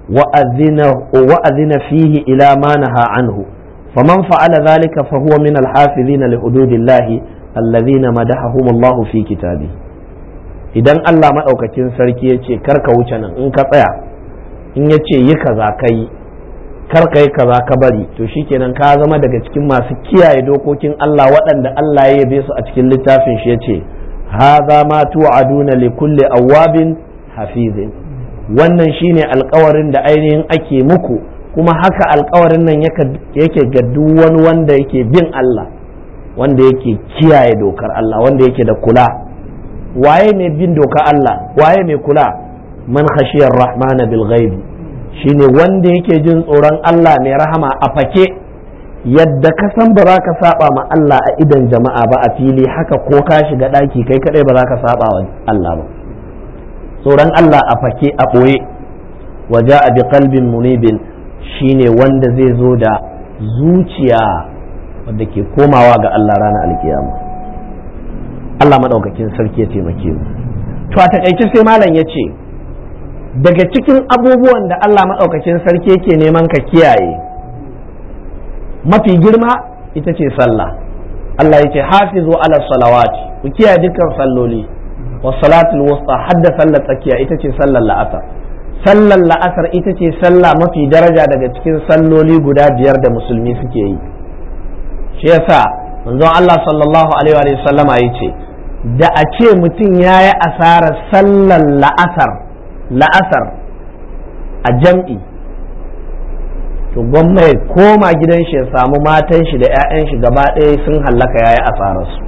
وأذن فيه إلى ما نهى عنه فمن فعل ذلك فهو من الحافظين لحدود الله الذين مدحهم الله في كتابه idan Allah maɗaukacin sarki ya ce karka wuce nan in ka tsaya in ya ce yi kaza ka yi karka yi kaza ka bari to shikenan ka zama daga cikin masu kiyaye dokokin Allah waɗanda Allah ya yabe su a cikin littafin shi ya ce haza ma tu'aduna li kulli awwabin hafizin wannan shine alkawarin da ainihin ake muku kuma haka alkawarin nan yake ga duk wani wanda yake bin Allah wanda yake kiyaye dokar Allah wanda yake da kula waye mai bin dokar Allah waye mai kula man khashiyar rahmana bil ghaibi shine wanda yake jin tsoron Allah mai rahama a fake yadda ka san ba za ka saba ma Allah a idan jama'a ba a fili haka ko ka shiga daki kai kadai ba za ka saba wa Allah ba tsoron Allah a fake a ɓoye waje a bi kalbin munibin shine wanda zai zo da zuciya wadda ke komawa ga Allah ranar alkiyama Allah maɗaukakin sarki ya taimake mu to a takaice sai malam ya ce daga cikin abubuwan da Allah maɗaukakin sarki yake neman ka kiyaye mafi girma ita ce sallah Allah ya ce hafizu ala salawati ku kiyaye dukkan salloli والصلاة الوسطى حد صلى تكيا itace sallar la'asar sallar la'asar ita ce sallah mafi daraja daga cikin salloli guda biyar da musulmi suke yi shi yasa manzon Allah sallallahu alaihi wa sallama yace da a ce mutum ya yi asarar sallar la'asar la'asar a jam'i to gwamma ya koma gidan shi ya samu matan shi da 'ya'yan shi gaba ɗaya sun hallaka ya yi asararsu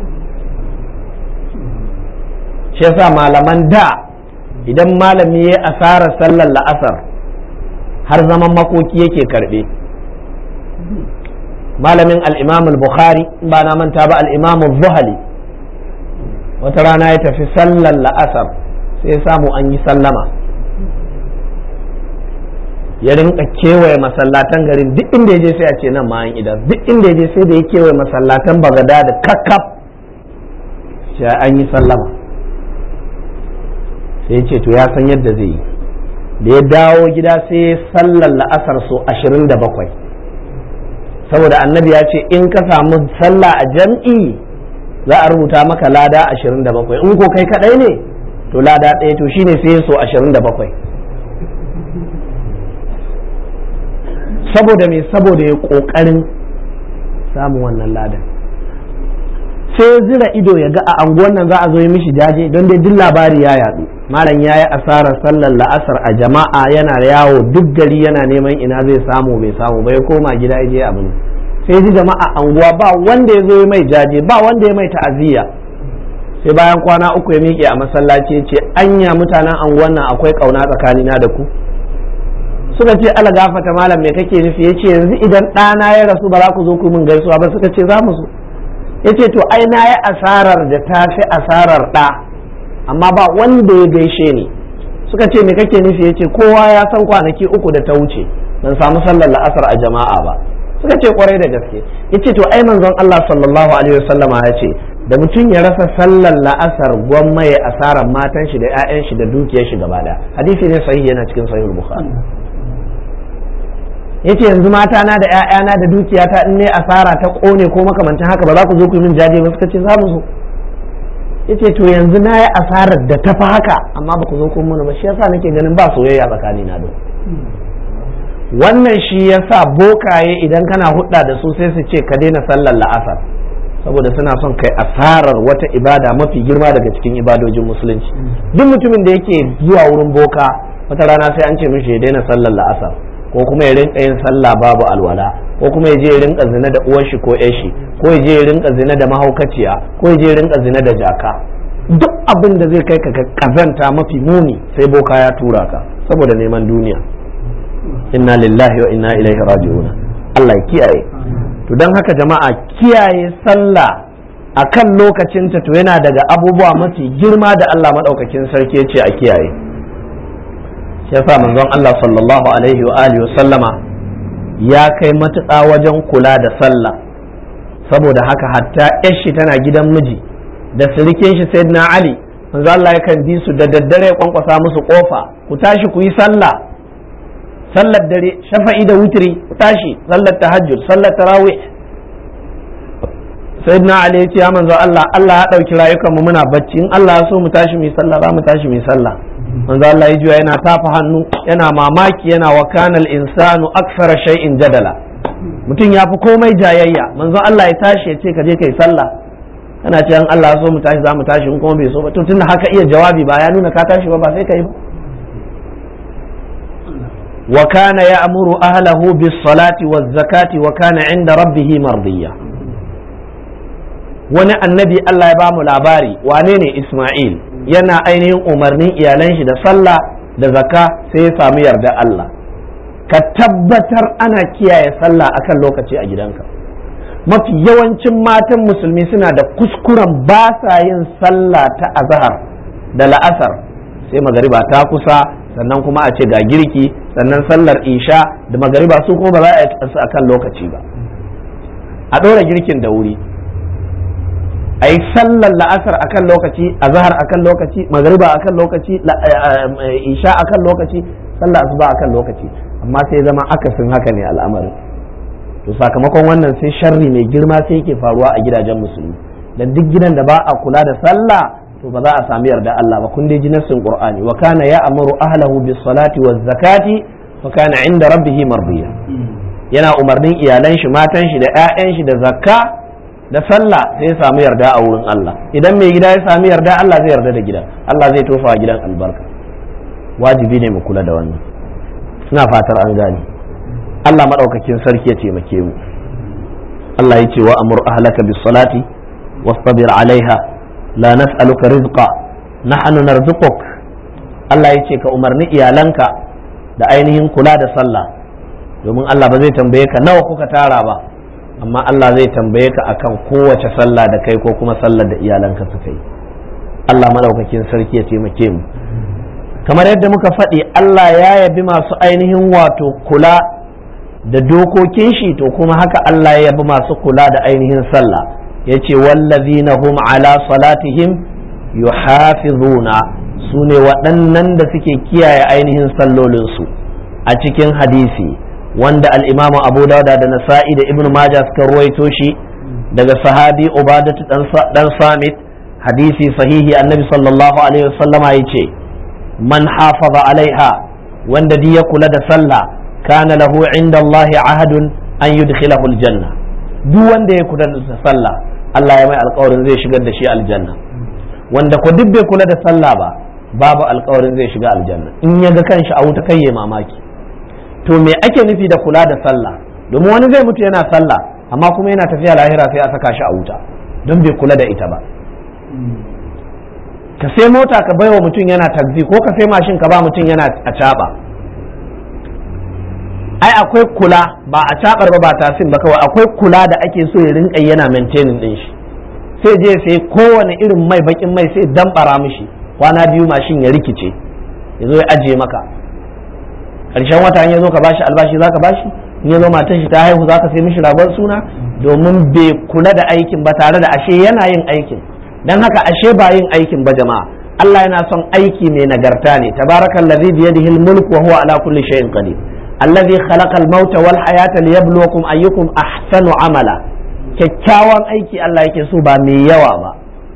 shi yasa malaman da idan malami ya asarar sallar la'asar har zaman makoki yake karbe malamin al'imam al-bukhari ba na manta ba al'imam zuhali wata rana ya tafi sallar la'asar sai samu an yi sallama ya rinka kewaye masallatan garin duk inda ya je sai a ce nan ma an idan duk inda ya je sai da ya kewaye masallatan bagada da kakkaf sai an yi sallama sai ya ce to ya san yadda zai yi da ya dawo gida sai sallar la'asar so ashirin da bakwai saboda annabi ya ce in ka samu sallah a jam'i za a rubuta maka lada ashirin da bakwai in ko kai kadai ne to lada ɗaya to shine sai so ashirin da bakwai saboda me saboda ya ƙoƙarin samun wannan ladan sai zira ido ya ga a anguwan nan za a zo yi mishi jaje don dai duk labari ya yadu malam ya yi asarar sallar la'asar a jama'a yana yawo duk gari yana neman ina zai samu bai samu bai koma gida ya je abin sai ji jama'a anguwa ba wanda ya zo yi mai jaje ba wanda ya mai ta'aziyya sai bayan kwana uku ya miƙe a masallaci ya ce anya mutanen anguwan nan akwai ƙauna tsakanina da ku suka ce ala gafata malam me kake nufi ya ce yanzu idan ɗana ya rasu ba za ku zo ku min gaisuwa ba suka ce za mu zo ya ce to ai na yi asarar da ta fi asarar ɗa amma ba wanda ya gaishe ni suka ce me kake nufi ya ce kowa ya san kwanaki uku da ta wuce ban samu sallar la'asar a jama'a ba suka ce kwarai da gaske ya ce to ai manzon Allah sallallahu alaihi wasallama ya ce da mutum ya rasa sallar la'asar gwamma ya asarar matan shi da 'ya'yan shi da dukiyar shi gaba ɗaya hadisi ne sahihi yana cikin sahihul bukhari yace yanzu mata na da ƴaƴana da dukiyata in ne asara ta kone ko makamantan haka ba za ku zo ku yi min jaje ba suka ce za mu zo yace to yanzu na yi asarar da ta fi haka amma ba ku zo ku mana ba shi yasa nake ganin ba soyayya tsakani na don wannan shi yasa bokaye idan kana hudda da su sai su ce ka daina sallar la'asar saboda suna son kai asarar wata ibada mafi girma daga cikin ibadojin musulunci duk mutumin da yake zuwa wurin boka wata rana sai an ce mishi ya daina sallar la'asar ko kuma ya rinka yin sallah babu alwala ko kuma ya je ya rinka zina da uwar shi ko ƴar shi ko ya je ya rinka zina da mahaukaciya ko ya je ya rinka zina da jaka duk abin da zai kai ka kazanta mafi muni sai boka ya tura ka saboda neman duniya inna lillahi wa inna ilaihi raji'un Allah ya kiyaye to dan haka jama'a kiyaye sallah akan lokacinta to yana daga abubuwa mafi girma da Allah madaukakin sarki ya ce a kiyaye shi yasa manzon Allah sallallahu alaihi wa alihi sallama ya kai matuƙa wajen kula da sallah saboda haka hatta shi tana gidan miji da sirikin shi sayyidina Ali manzon Allah yakan bi su da daddare ya kwankwasa musu kofa ku tashi ku yi sallah sallar dare shafa'i da wutri ku tashi sallar tahajjud sallar tarawih sayyidina Ali ya ce ya manzon Allah Allah ya dauki rayukan mu muna bacci in Allah ya so mu tashi mu yi sallah za mu tashi mu yi sallah manzo Allah ya juya yana tafa hannu yana mamaki yana wa kanal insanu akthara shay'in jadala mutum ya fi komai jayayya manzo Allah ya tashi ya ce ka je kai sallah kana ce an Allah so mu tashi za mu tashi in kuma bai so ba to tunda haka iya jawabi ba ya nuna ka tashi ba ba sai kai ba wa kana ya'muru ahlahu bis salati waz zakati wa kana 'inda rabbih mardiya wani annabi Allah ya bamu labari wane ne Isma'il yana ainihin umarnin iyalan shi da sallah da zaka sai ya samu yarda Allah ka tabbatar ana kiyaye sallah akan lokaci a gidanka mafi yawancin matan musulmi suna da kuskuren ba sa yin sallah ta azhar da la'asar sai magariba ta kusa sannan kuma a ce ga girki sannan sallar isha da magariba su kuma ba za a yi akan lokaci ba a ɗora girkin da wuri a yi sallar la'asar a kan lokaci a zahar a kan lokaci magariba a kan lokaci isha a kan lokaci sallar asuba a kan lokaci amma sai zama akasin haka ne al'amarin to sakamakon wannan sai sharri mai girma sai yake faruwa a gidajen musulmi dan duk gidan da ba a kula da sallah to ba za a sami yarda Allah ba kun dai ji nassin qur'ani wa kana ya'muru ahlahu bis salati waz zakati wa kana inda rabbih mardiya yana umarnin iyalan shi matan shi da 'ya'yan shi da zakka da sallah sai ya samu yarda a wurin Allah idan mai gida ya sami yarda Allah zai yarda da gidan Allah zai tofa gidan albarka wajibi ne mu kula da wannan ina fatar an gane Allah madaukakin sarki ya taimake mu Allah ya ce wa amur ahlaka bis salati wastabir alaiha la nas'aluka rizqa nahnu narzuquk Allah ya ce ka umarni iyalanka da ainihin kula da sallah domin Allah ba zai tambaye ka nawa kuka tara ba amma Allah zai tambaye ka akan kowace sallah da kai ko kuma sallar da iyalanka suka yi Allah madaukakin sarki ya taimake mu kamar yadda muka faɗi Allah ya yabi masu ainihin wato kula da dokokin shi to kuma haka Allah ya yabi masu kula da ainihin sallah ya ce wallazina hum ala salatihim yuhafizuna su ne waɗannan da suke kiyaye ainihin sallolinsu a cikin hadisi wanda al'imamu abu dauda da nasa'i da ibn majah suka ruwaito shi daga sahabi ubadatu dan samit hadisi sahihi annabi sallallahu alaihi wasallama ya ce man hafaza alaiha wanda di ya kula da sallah kana lahu inda Allahi ahadun an yudkhilahu aljanna duk wanda ya kula da sallah Allah ya mai alkawarin zai shigar da shi aljanna wanda ko duk bai kula da sallah ba babu alkawarin zai shiga aljanna in ya ga kanshi a wuta kai ya mamaki to me ake nufi da kula da sallah domin wani zai mutu yana sallah amma kuma yana tafiya lahira sai a saka shi a wuta don bai kula da ita ba ka sai mota ka baiwa mutum yana taxi ko ka sai mashin ka ba mutum yana a caba ai akwai kula ba a cabar ba ba tasin ba kawai akwai kula da ake so ya rinka yana maintaining din shi sai je sai kowane irin mai bakin mai sai dambara mishi kwana biyu mashin ya rikice ya zo ya ajiye maka ƙarshen wata in ya zo ka bashi albashi za ka bashi in ya zo matar shi ta haihu za ka sai mishi ragon suna domin bai kula da aikin ba tare da ashe yana yin aikin dan haka ashe ba yin aikin ba jama'a Allah yana son aiki mai nagarta ne tabarakallazi biyadihi al-mulk wa huwa ala kulli shay'in qadir allazi khalaqa al-mauta wal hayata liyabluwakum ayyukum ahsanu amala kyakkyawan aiki Allah yake so ba mai yawa ba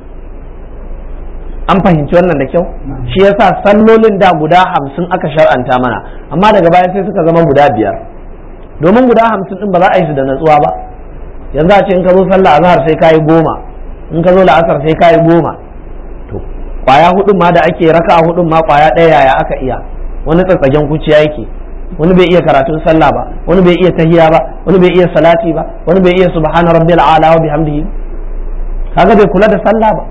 an fahimci wannan da kyau shi yasa sallolin da guda hamsin aka shar'anta mana amma daga baya sai suka zama guda biyar domin guda hamsin din ba za a yi su da natsuwa ba yanzu a ce in ka zo sallah azhar sai kayi goma in ka zo la'asar sai kayi goma to kwaya hudun ma da ake raka hudun ma kwaya ɗaya yaya aka iya wani tsatsagen kuciya yake wani bai iya karatun sallah ba wani bai iya tahiya ba wani bai iya salati ba wani bai iya subhana rabbil ala wa bihamdihi kaga bai kula da sallah ba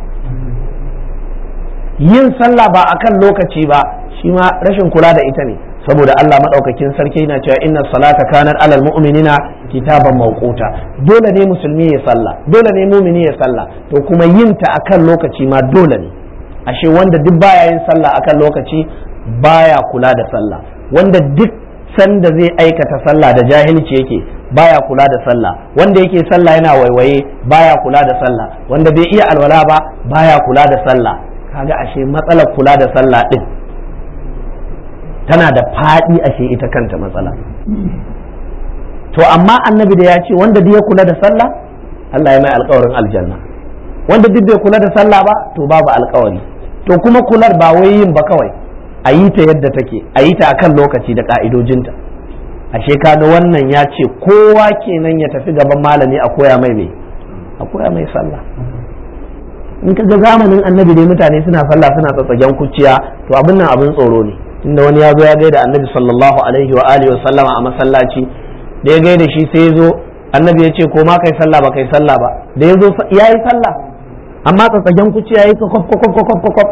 yin sallah ba akan lokaci ba shi ma rashin kula da ita ne saboda Allah madaukakin sarki yana cewa inna salata kanat alal mu'minina kitaban mawquta dole ne musulmi ya sallah dole ne mu'mini ya sallah to kuma yin ta akan lokaci ma dole ne ashe wanda duk baya yin sallah akan lokaci baya kula da sallah wanda duk sanda zai aikata sallah da jahilci yake baya kula da sallah wanda yake sallah yana waiwaye baya kula da sallah wanda bai iya alwala ba baya kula da sallah kaga ashe matsalar kula da sallah din tana da faɗi ashe ita kanta matsala to amma annabi da ya ce wanda duk ya kula da sallah Allah ya mai alkawarin aljanna wanda duk bai kula da sallah ba to babu alkawari to kuma kular ba wai yin ba kawai a yi ta yadda take a yi ta akan lokaci da ka'idojinta ashe kaga wannan ya ce kowa kenan ya tafi gaban malami a koya mai me a koya mai sallah in ka ga zamanin annabi dai mutane suna sallah suna tsatsagen kuciya to abin nan abin tsoro ne tunda wani ya zo ya gaida annabi sallallahu alaihi wa alihi wa sallama a masallaci da ya gaida shi sai ya zo annabi ya ce ko ma kai sallah ba kai sallah ba da ya zo ya yi sallah amma tsatsagen kuciya ya yi kwakwaf kwakwaf kwakwaf kwakwaf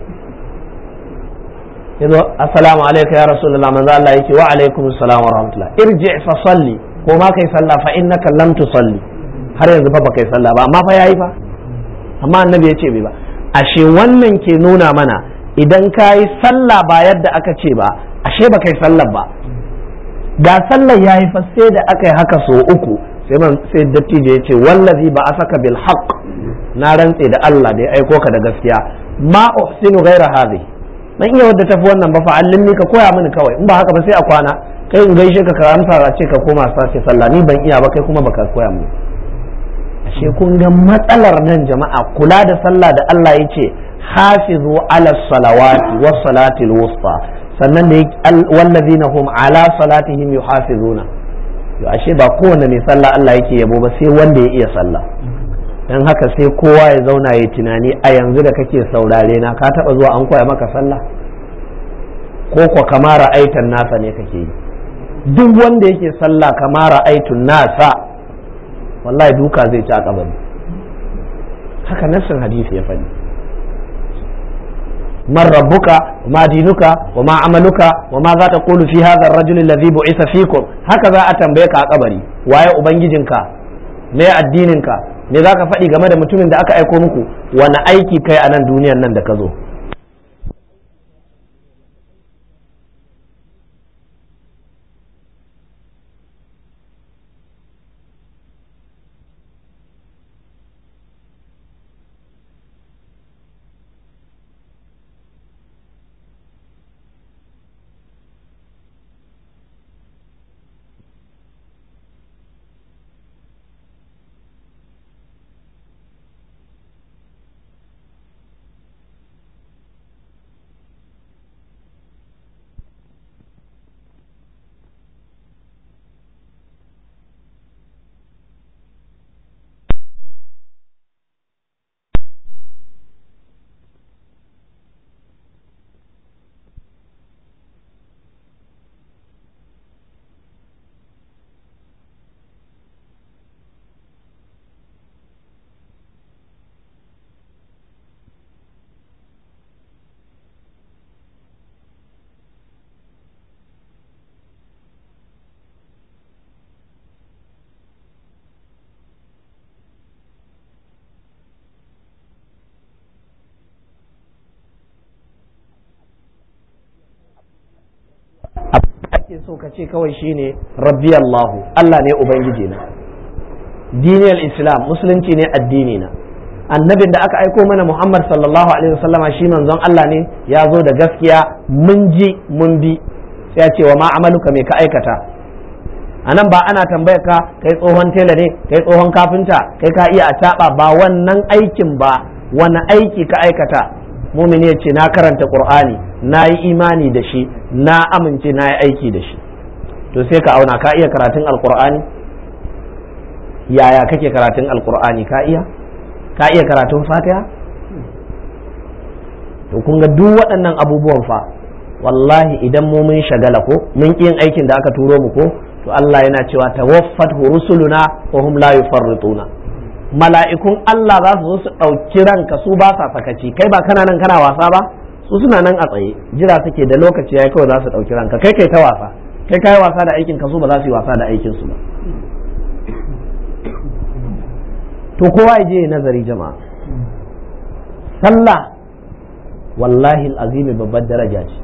ya zo assalamu alaikum ya rasulullah manzo Allah yake wa alaikum assalam wa rahmatullah irji fa salli ko ma kai sallah fa innaka lam tusalli har yanzu fa ba kai sallah ba amma fa yayi fa amma annabi ya ce bai ba ashe wannan ke nuna mana idan ka yi sallah ba yadda aka ce ba ashe ba kai sallah ba ga sallah ya yi fa sai da aka yi haka so uku sai man sai dattijo ya ce wallazi ba a saka bil haqq na rantse da Allah da ya aiko ka da gaskiya ma uhsinu ghaira hadhi dan iya wadda tafi wannan ba fa allimni ka koya mini kawai in ba haka ba sai a kwana kai in gaishe ka ka amsa ce ka koma sace sallah ni ban iya ba kai kuma baka koya mini ashe kun ga matsalar nan jama'a kula da sallah da Allah ya ce hafizu ala salawati was salati wusta sannan da wallazina hum ala salatihim yuhafizuna to ashe ba kowanne mai sallah Allah yake yabo ba sai wanda ya iya sallah dan haka sai kowa ya zauna ya tunani a yanzu da kake saurare na ka taba zuwa an koya maka sallah ko ko kamara aitan nasa ne kake yi duk wanda yake sallah kamara aitun nasa wallahi duka zai ci a kabari haka nassin hadisi ya faɗi man rabbuka ma dinuka wa ma amaluka wa ma za ta qulu fi hadha ar-rajul alladhi bu'isa fikum haka za a tambaye ka a kabari waye ubangijinka me addininka me za ka faɗi game da mutumin da aka aiko muku wani aiki kai a nan duniyan nan da ka zo ake so ka ce kawai shine rabbi Allahu Allah ne ubangiji na diniyar islam musulunci ne addini na annabin da aka aiko mana Muhammad sallallahu alaihi wasallama shi manzon Allah ne ya zo da gaskiya mun ji mun bi sai ya ce wa ma amaluka me ka aikata a nan ba ana tambayar ka kai tsohon tela ne kai tsohon kafinta kai ka iya a ba wannan aikin ba wani aiki ka aikata mumini ya ce na karanta qur'ani na yi imani da shi na amince na yi aiki da shi to sai ka auna ka iya karatun alqur'ani yaya kake karatun alqur'ani ka iya ka iya karatun fatiha to kun ga duk waɗannan abubuwan fa wallahi idan mu mun shagala ko mun yin aikin da aka turo mu ko to Allah yana cewa tawaffat rusuluna wa hum la yufarrituna mala'ikun Allah za su zo su ɗauki ranka su ba sa sakaci kai ba kana nan kana wasa ba su suna nan a tsaye jira suke da lokaci yayi kawai za su ɗauki ranka kai kai ta wasa kai kai wasa da aikin ka su ba za su yi wasa da aikin su ba to kowa ya je nazari jama'a sallah wallahi azimi babbar daraja ce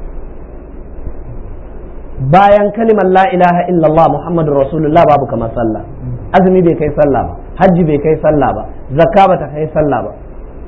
bayan kalimar la ilaha illallah muhammadu rasulullah babu kamar sallah azumi bai kai sallah ba hajji bai kai sallah ba zakka ba ta kai sallah ba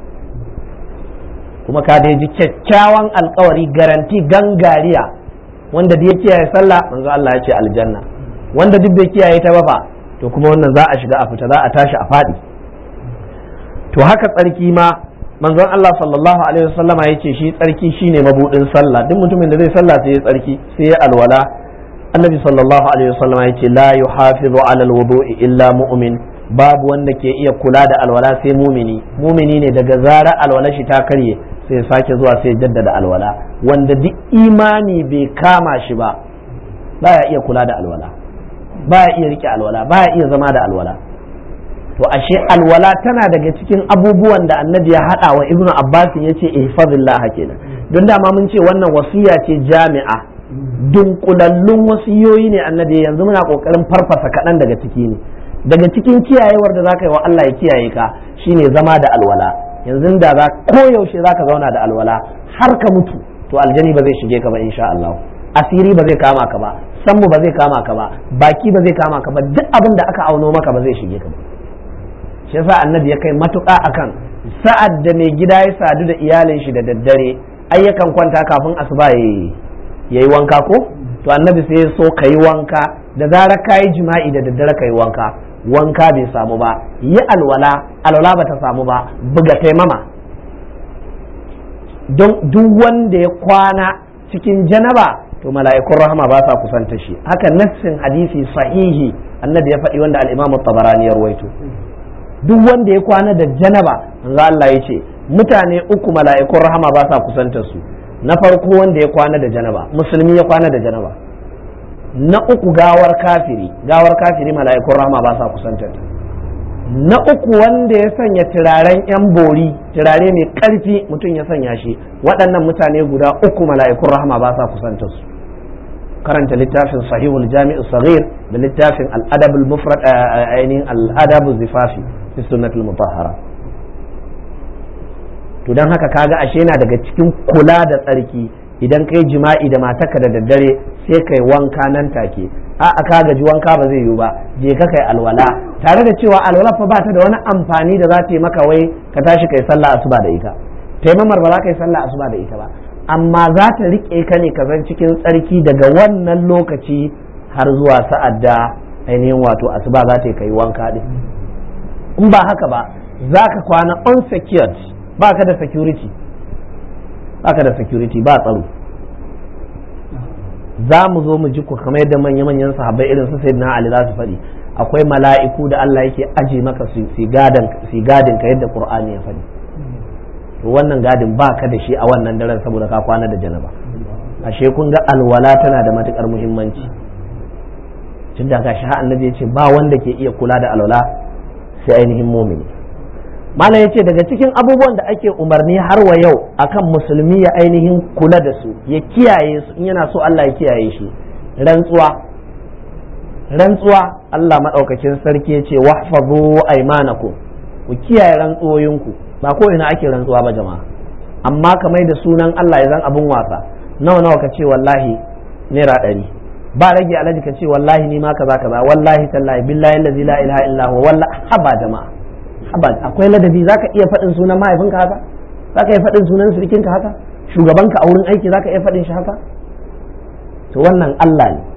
kuma ka da ji kyakkyawan alkawari garanti gangariya wanda da ya kiyaye sallah manzo Allah ya ce aljanna wanda duk bai kiyaye ta ba fa to kuma wannan za a shiga a fita za a tashi a faɗi to haka tsarki ma manzon Allah sallallahu alaihi wasallama ya ce shi tsarki shine mabudin sallah duk mutumin da zai sallah sai ya tsarki sai ya alwala annabi sallallahu alaihi wasallama ya ce la yuhafizu ala alwudu'i illa mu'min babu wanda ke iya kula da alwala sai mumini mumini ne daga zara alwala shi ta karye sai sake zuwa sai jaddada alwala wanda duk imani bai kama shi ba baya iya kula da alwala baya iya rike alwala baya iya zama da alwala to ashe alwala tana daga cikin abubuwan da annabi ya hada wa ibnu abbas ya ce ihfazillah kenan don dama mun ce wannan wasiya ce jami'a dunkulallun wasiyoyi ne annabi yanzu muna kokarin farfasa kaɗan daga ciki ne daga cikin kiyayewar da zaka yi wa Allah ya kiyaye ka shine zama da alwala yanzu da za koyaushe zaka zauna da alwala har ka mutu to aljani ba zai shige ka ba insha Allah asiri ba zai kama ka ba sammu ba zai kama ka ba baki ba zai kama ka ba duk abin da aka auno maka ba zai shige ka ba shi yasa annabi ya kai matuƙa akan sa'ad da mai gida ya sadu da iyalin shi da daddare ai yakan kwanta kafin asuba ya yi wanka ko to annabi sai ya so ka yi wanka da zarar ka yi jima'i da daddare ka yi wanka wanka bai samu ba yi alwala alwala ba ta samu ba buga taimama don duk wanda ya kwana cikin janaba to mala'ikun rahama ba sa kusanta shi haka nassin hadisi sahihi annabi ya faɗi wanda al-imamu tabarani ya ruwaito duk wanda ya kwana da janaba manzo Allah ya ce mutane uku mala'ikun rahama ba sa kusantar su na farko wanda ya kwana da janaba musulmi ya kwana da janaba na uku gawar kafiri gawar kafiri mala'ikun rahama ba sa kusantar ta na uku wanda ya sanya turaren yan bori turare mai karfi mutum ya sanya shi waɗannan mutane guda uku mala'ikun rahama ba sa kusantar su karanta littafin sahihul jami'u saghir da littafin al-adabul mufrad ainihin al-adabu zifafi fi sunnatul mutahhara to dan haka kaga ashe yana daga cikin kula da tsarki idan kai jima'i da matarka da daddare sai kai wanka nan take a aka gaji wanka ba zai yiwu ba je ka kai alwala tare da cewa alwala fa ba ta da wani amfani da za ta yi maka wai ka tashi kai sallah asuba da ita taimamar ba za ka yi sallah asuba da ita ba amma za ta riƙe ka ne ka zan cikin tsarki daga wannan lokaci har zuwa sa'ad da ainihin wato asuba za ta yi kai wanka din in ba haka ba za ka kwana unsecured ba ka da security ba ka da security ba tsaro za mu zo mu ji ku kamar yadda manya-manyan sahabbai irin su sayyidina Ali za su faɗi akwai mala'iku da Allah yake aje maka su gadin ka yadda Qur'ani ya faɗi to wannan gadin ba ka da shi a wannan daren saboda ka kwana da janaba ashe kun ga alwala tana da matukar muhimmanci tun da gashi har annabi ya ce ba wanda ke iya kula da alwala sai ainihin mumini malam ya ce daga cikin abubuwan da ake umarni har wa yau akan musulmi ya ainihin kula da su ya kiyaye su in yana so Allah ya kiyaye shi rantsuwa rantsuwa Allah maɗaukakin sarki ya ce wahfazu aymanakum ku kiyaye rantsuwoyinku ba ko ina ake rantsuwa ba jama'a amma kamar da sunan Allah ya zan abun wasa nawa nawa ka ce wallahi naira ɗari ba rage alaji ka ce wallahi ni ma kaza kaza wallahi tallahi billahi allazi la ilaha illa huwa wallahi haba jama'a haba akwai ladabi zaka iya faɗin sunan mahaifinka haka zaka iya faɗin sunan surikinka haka shugabanka a wurin aiki zaka iya faɗin shi haka to wannan Allah ne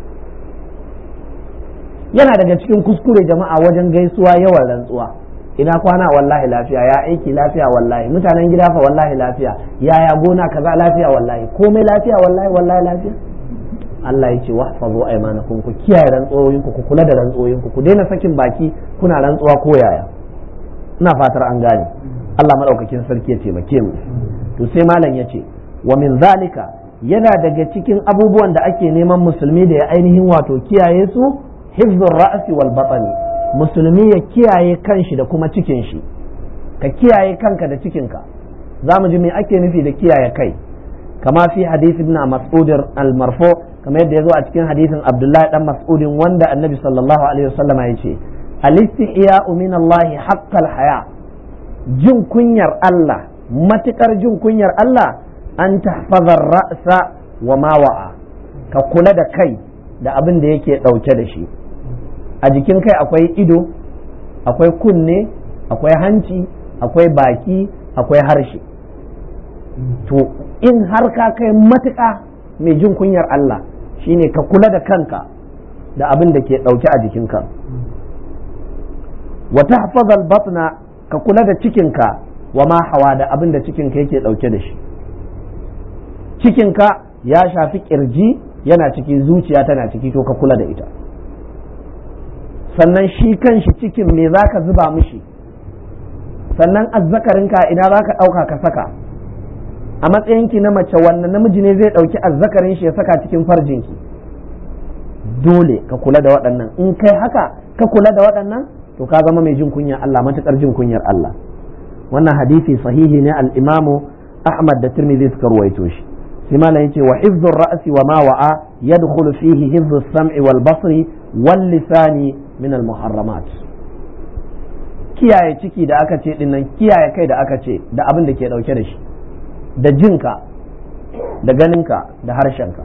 yana daga cikin kuskure jama'a wajen gaisuwa yawan rantsuwa ina kwana wallahi lafiya ya aiki lafiya wallahi mutanen gida fa wallahi lafiya yaya gona kaza lafiya wallahi komai lafiya wallahi wallahi lafiya Allah ya ce wahfazu aymanakum ku kiyaye rantsoyin ku ku kula da rantsoyin ku ku daina sakin baki kuna rantsuwa ko yaya ina fatar an gane Allah madaukakin sarki ya taimake mu to sai malam ya ce wa min zalika yana daga cikin abubuwan da ake neman musulmi da ya ainihin wato kiyaye su hifzur ra'si wal batni musulmi ya kiyaye kanshi da kuma cikin shi ka kiyaye kanka da cikinka za mu ji me ake nufi da kiyaye kai kama fi hadith ibn mas'ud al-marfu kamar yadda ya zo a cikin hadisin abdullahi dan mas'udin wanda annabi sallallahu alaihi wasallama ya ce al-istihya'u min Allah haqqal haya jin kunyar Allah matukar jin kunyar Allah an tahfazar ra'sa wa ma wa'a ka kula da kai da abin da yake dauke da shi a jikin kai akwai ido akwai kunne akwai hanci akwai baki akwai harshe to in har ka kai matuƙa mai jin kunyar Allah shine ka kula da kanka da abin da ke ɗauke a jikinka wa tahfazal batna ka kula da cikinka wa ma hawa da abin da cikinka yake ɗauke da shi cikinka ya shafi kirji yana ciki zuciya tana ciki to ka kula da ita sannan shi kanshi cikin me za ka zuba mishi sannan azzakarinka ina za ka ɗauka ka saka a matsayinki na mace wannan namiji ne zai ɗauki azzakarin shi ya saka cikin farjinki dole ka kula da waɗannan in kai haka ka kula da waɗannan to ka zama mai jin kunyar Allah matuƙar jin kunyar Allah wannan hadisi sahihi ne al-imamu Ahmad da Tirmidhi suka ruwaito shi sai malam yace wa hifdhur ra'si wa ma wa'a yadkhulu fihi hifdhus sam'i wal basri wal lisani min al muharramat kiyaye ciki da aka ce dinnan kiyaye kai da aka ce da abin da ke dauke da shi da jinka da ganinka da harshenka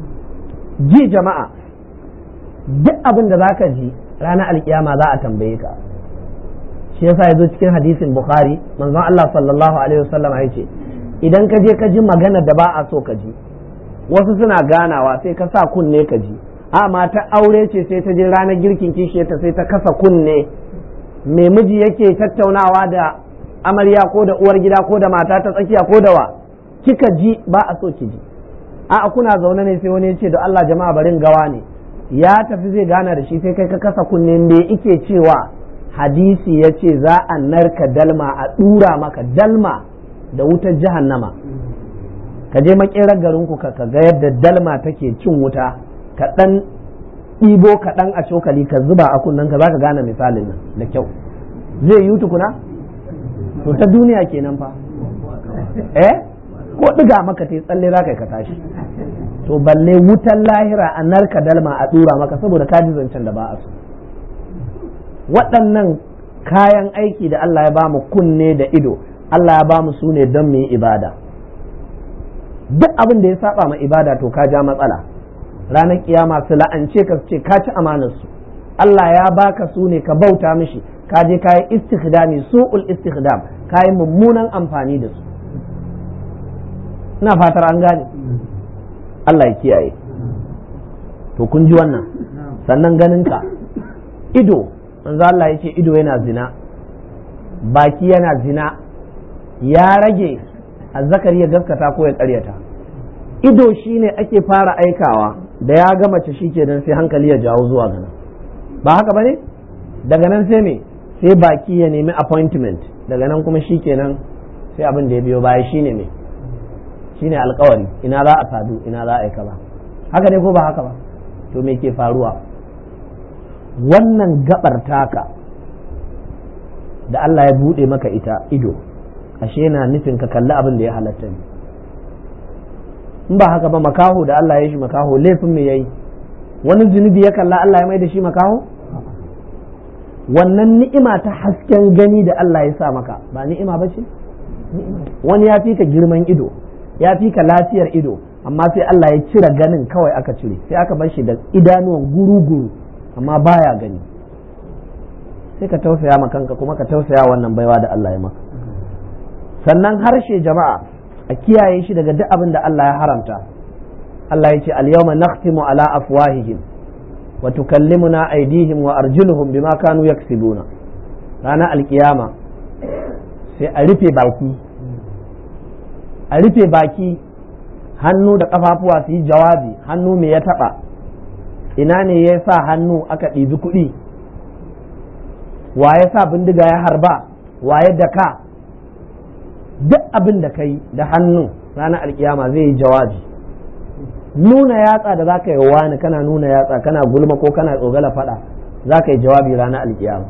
ji jama'a duk abin da zaka ji ranar alkiyama za a tambaye ka shi yasa yazo cikin hadisin bukhari manzon Allah sallallahu alaihi wasallam ya ce idan ka je ka ji magana da ba a so ka ji wasu suna ganawa sai ka sa kunne ka ji a mata aure ce sai ta je ranar girkin kishiyarta sai ta kasa kunne mai miji yake tattaunawa da amarya ko da uwar gida ko da mata ta tsakiya ko da wa kika ji ba a so ki ji a kuna zaune ne sai wani ya ce da Allah jama'a barin gawa ne ya tafi zai gana da shi sai kai ka kasa kunne me ike cewa hadisi ya ce za a narka dalma a ɗura maka dalma da wutar jahannama ka je makerar garinku ka ga yadda dalma take cin wuta ka ɗan ɗibo kaɗan a cokali ka zuba a kunnen ka za ka gane misalin nan da kyau zai yi tukuna to ta duniya kenan fa eh ko ɗiga maka ta tsalle za ka yi ka tashi to balle wutan lahira a narka dalma a ɗura maka saboda ka ji zancen da ba a so waɗannan kayan aiki da Allah ya ba mu kunne da ido Allah ya ba mu su ne don mu yi ibada duk abin da ya saba ma ibada to ka ja matsala ranar kiyama su la'ance ka ce ka ci amanarsu Allah ya baka su ne ka bauta mishi ka je ka yi istikhdami su'ul istikhdam ka yi mummunan amfani da su ina fatar an gane Allah ya kiyaye to kun ji wannan sannan ganinka ido manzo Allah ya ce ido yana zina baki yana zina ya rage azzakari ya gaskata ko ya karyata ido shine ake fara aikawa da ya ga mace shikenan sai hankali ya jawo zuwa gana ba haka bane daga nan sai me sai baki ya nemi appointment daga nan kuma shikenan sai abin da ya biyo baya shine me shine alkawari ina za a sadu ina za a yi kaza haka ne ko ba haka ba to me ke faruwa wannan gabar taka da Allah ya bude maka ita ido ashe yana nufin ka kalli abin da ya halatta ne in ba haka ba makaho da Allah ya shi makaho laifin me yayi wani zunubi ya kalla Allah ya mai da shi makaho wannan ni'ima ta hasken gani da Allah ya sa maka ba ni'ima ba ce wani ya fi ka girman ido ya fi ka lafiyar ido amma sai Allah ya cire ganin kawai aka cire sai aka bar shi da idanuwan guru-guru amma baya gani sai ka tausaya ma kanka kuma ka tausaya wannan baiwa da Allah ya maka sannan harshe jama'a a kiyaye shi daga duk abin da Allah ya haramta Allah ya ce al-yawma nakhtimu ala afwahihim wa tukallimuna aydihim wa arjuluhum bima kanu yaksibuna ranar alkiyama sai a rufe baki a rufe baki hannu da kafafuwa su yi jawabi hannu me ya taba ina ne ya sa hannu aka ɗibi kuɗi wa ya sa bindiga ya harba wa ya daka duk abin da kai da hannu ranar alkiyama zai yi jawabi nuna yatsa da za ka yi wani kana nuna yatsa kana gulma ko kana tsogala fada za ka yi jawabi ranar alkiyama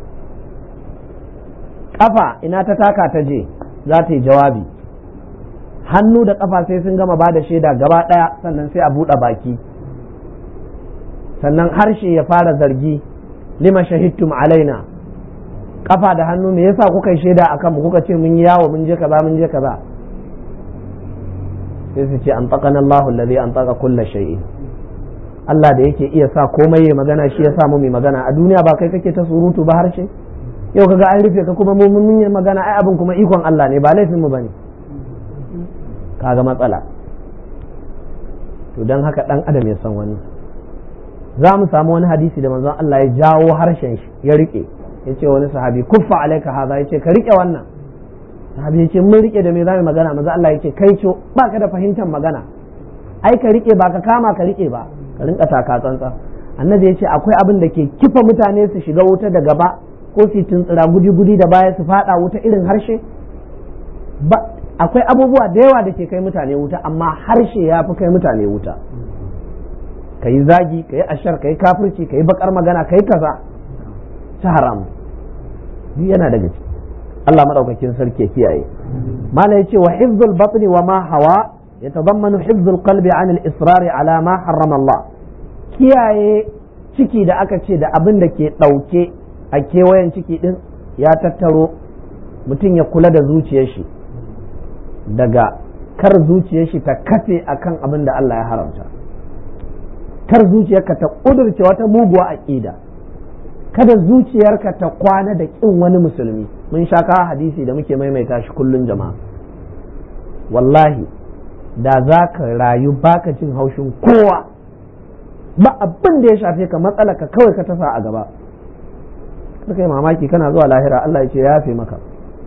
kafa ina ta taka ta je za ta yi jawabi hannu da kafa sai sun gama ba da shaida gaba ɗaya sannan sai a buɗe baki sannan harshe ya fara zargi lima shahidtum alaina kafa da hannu me yasa kuka yi shaida akan mu kuka ce mun yi yawo mun je kaza mun je kaza sai su ce an taqana Allahu allazi an taqa kulla shay'in Allah da yake iya sa komai ya magana shi ya sa mu mai magana a duniya ba kai kake ta surutu ba harshe yau kaga an rufe ka kuma mun mun yi magana ai abin kuma ikon Allah ne ba laifin mu bane kaga matsala to dan haka dan adam ya san wannan za mu samu wani hadisi da manzon Allah ya jawo harshen shi ya rike ya ce wani sahabi kuffa alaika haza ya ce ka rike wannan sahabi ya ce mun rike da me za mu magana maza Allah ya ce kai co ba ka da fahimtar magana ai ka rike ba ka kama ka rike ba ka rinka taka tsantsa annabi ya ce akwai abin da ke kifa mutane su shiga wuta da gaba ko su tuntsira gudi-gudi da baya su fada wuta irin harshe ba akwai abubuwa da yawa da ke kai mutane wuta amma harshe ya fi kai mutane wuta ka yi zagi ka yi ashar ka yi kafirci ka yi bakar magana ka yi kaza ta haram duk yana daga ciki Allah madaukakin sarki ya kiyaye mala yace wa hifzul batni wa ma hawa yatadammanu hifzul qalbi an al israr ala ma harrama Allah kiyaye ciki da aka ce da abin da ke dauke a kewayen ciki din ya tattaro mutum ya kula da zuciyar shi daga kar zuciyar shi ta kafe akan abin da Allah ya haramta kar zuciyarka ta ƙudurce wata muguwa aƙida kada zuciyarka ta kwana da ƙin wani musulmi mun sha kawo hadisi da muke maimaita shi kullum jama'a wallahi da za ka rayu baka jin haushin kowa ba abin da ya shafe ka matsala ka kawai ka tasa a gaba suka yi mamaki kana zuwa lahira Allah ya ce ya yafe maka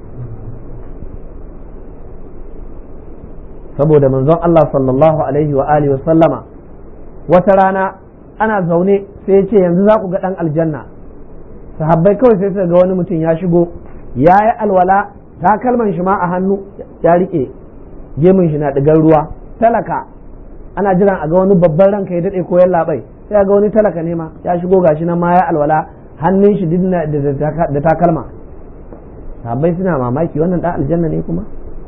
saboda manzon Allah sallallahu alaihi wa alihi wa sallama wata rana ana zaune sai ya ce yanzu za ku ga ɗan aljanna sahabbai kawai sai suka ga wani mutum ya shigo ya yi alwala takalman shi ma a hannu ya riƙe gemun shi na ɗigar ruwa talaka ana jiran a ga wani babban ranka ya daɗe ko labai sai ga wani talaka ne ma ya shigo gashi nan ma ya alwala hannun shi da takalma sahabbai suna mamaki wannan ɗan aljanna ne kuma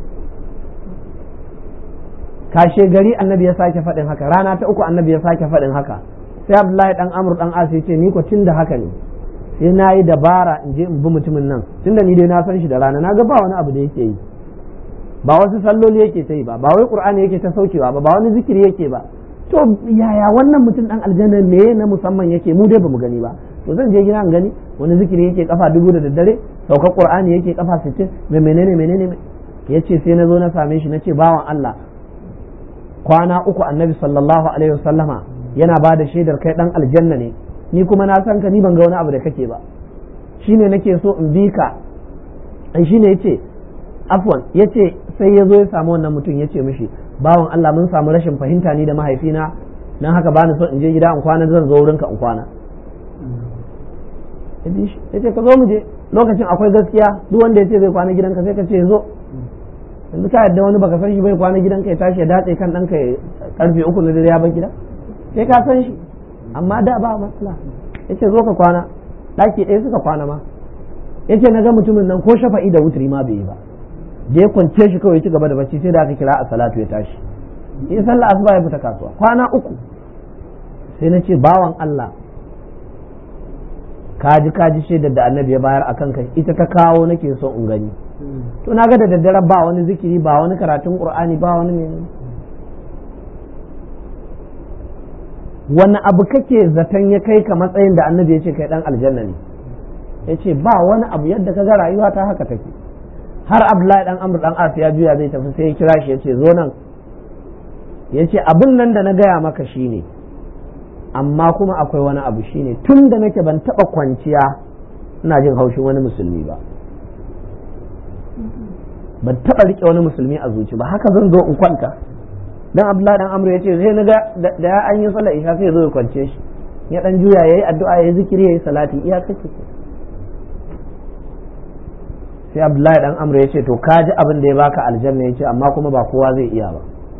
kashe gari annabi ya sake faɗin haka rana ta uku annabi ya sake faɗin haka sai abdullahi dan amur dan asi ce ni ko tun da haka ne sai na yi dabara in je in bi mutumin nan tunda ni dai na san shi da rana na ga ba wani abu da yake yi ba wasu salloli yake ta yi ba ba wai qur'ani yake ta saukewa ba ba wani zikiri yake ba to yaya wannan mutum dan aljanna me na musamman yake mu dai bamu gani ba to zan je gida in gani wani zikiri yake kafa dubu da daddare saukar qur'ani yake kafa 60 me menene menene yace sai na zo na same shi nace bawan Allah kwana uku annabi sallallahu alaihi wasallama yana ba da shaidar kai dan aljanna ne ni kuma na san ka ni ban ga wani abu da kake ba shine nake so in bi ka ai shine yace afwan yace sai ya zo ya samu wannan mutum yace mishi bawan Allah mun samu rashin fahimta ni da mahaifina dan haka bani so in je gida in kwana zan zo wurinka in kwana yace ka zo mu je lokacin akwai gaskiya duk wanda yace zai kwana gidanka sai ka ce zo yanzu ka yadda wani baka san shi bai kwana gidanka ya tashi ya datse kan ɗanka ya karfe uku na dare ya bar gida sai ka san shi amma da ba matsala yace zo ka kwana ɗaki ɗaya suka kwana ma yace na ga mutumin nan ko shafa'i da wutri ma bai yi ba da ya kwance shi kawai ya ci gaba da bacci sai da aka kira a salatu ya tashi in sallah asuba ya fita kasuwa kwana uku sai na ce bawan Allah kaji kaji shaidar da annabi ya bayar akan kai ita ta kawo nake so in gani to na ga da daddare ba wani zikiri ba wani karatun qur'ani ba wani menene wani abu kake zaton ya kai ka matsayin da annabi ya ce kai dan aljanna ne ya ce ba wani abu yadda ka ga rayuwa ta haka take har abdullahi dan amr dan as ya juya zai tafi sai ya kira shi ya ce zo nan ya ce abin nan da na gaya maka shine amma kuma akwai wani abu shine tun da nake ban taba kwanciya ina jin haushin wani musulmi ba ban taba rike wani musulmi a zuci ba haka zan zo in kwanta dan abdullahi dan amr ya ce sai naga da ya an yi sallar isha sai zo ya kwance shi ya dan juya yayi addu'a yayi zikiri yayi salati iya kake sai abdullahi dan amr ya ce to ka ji abin da ya baka aljanna ya ce amma kuma ba kowa zai iya ba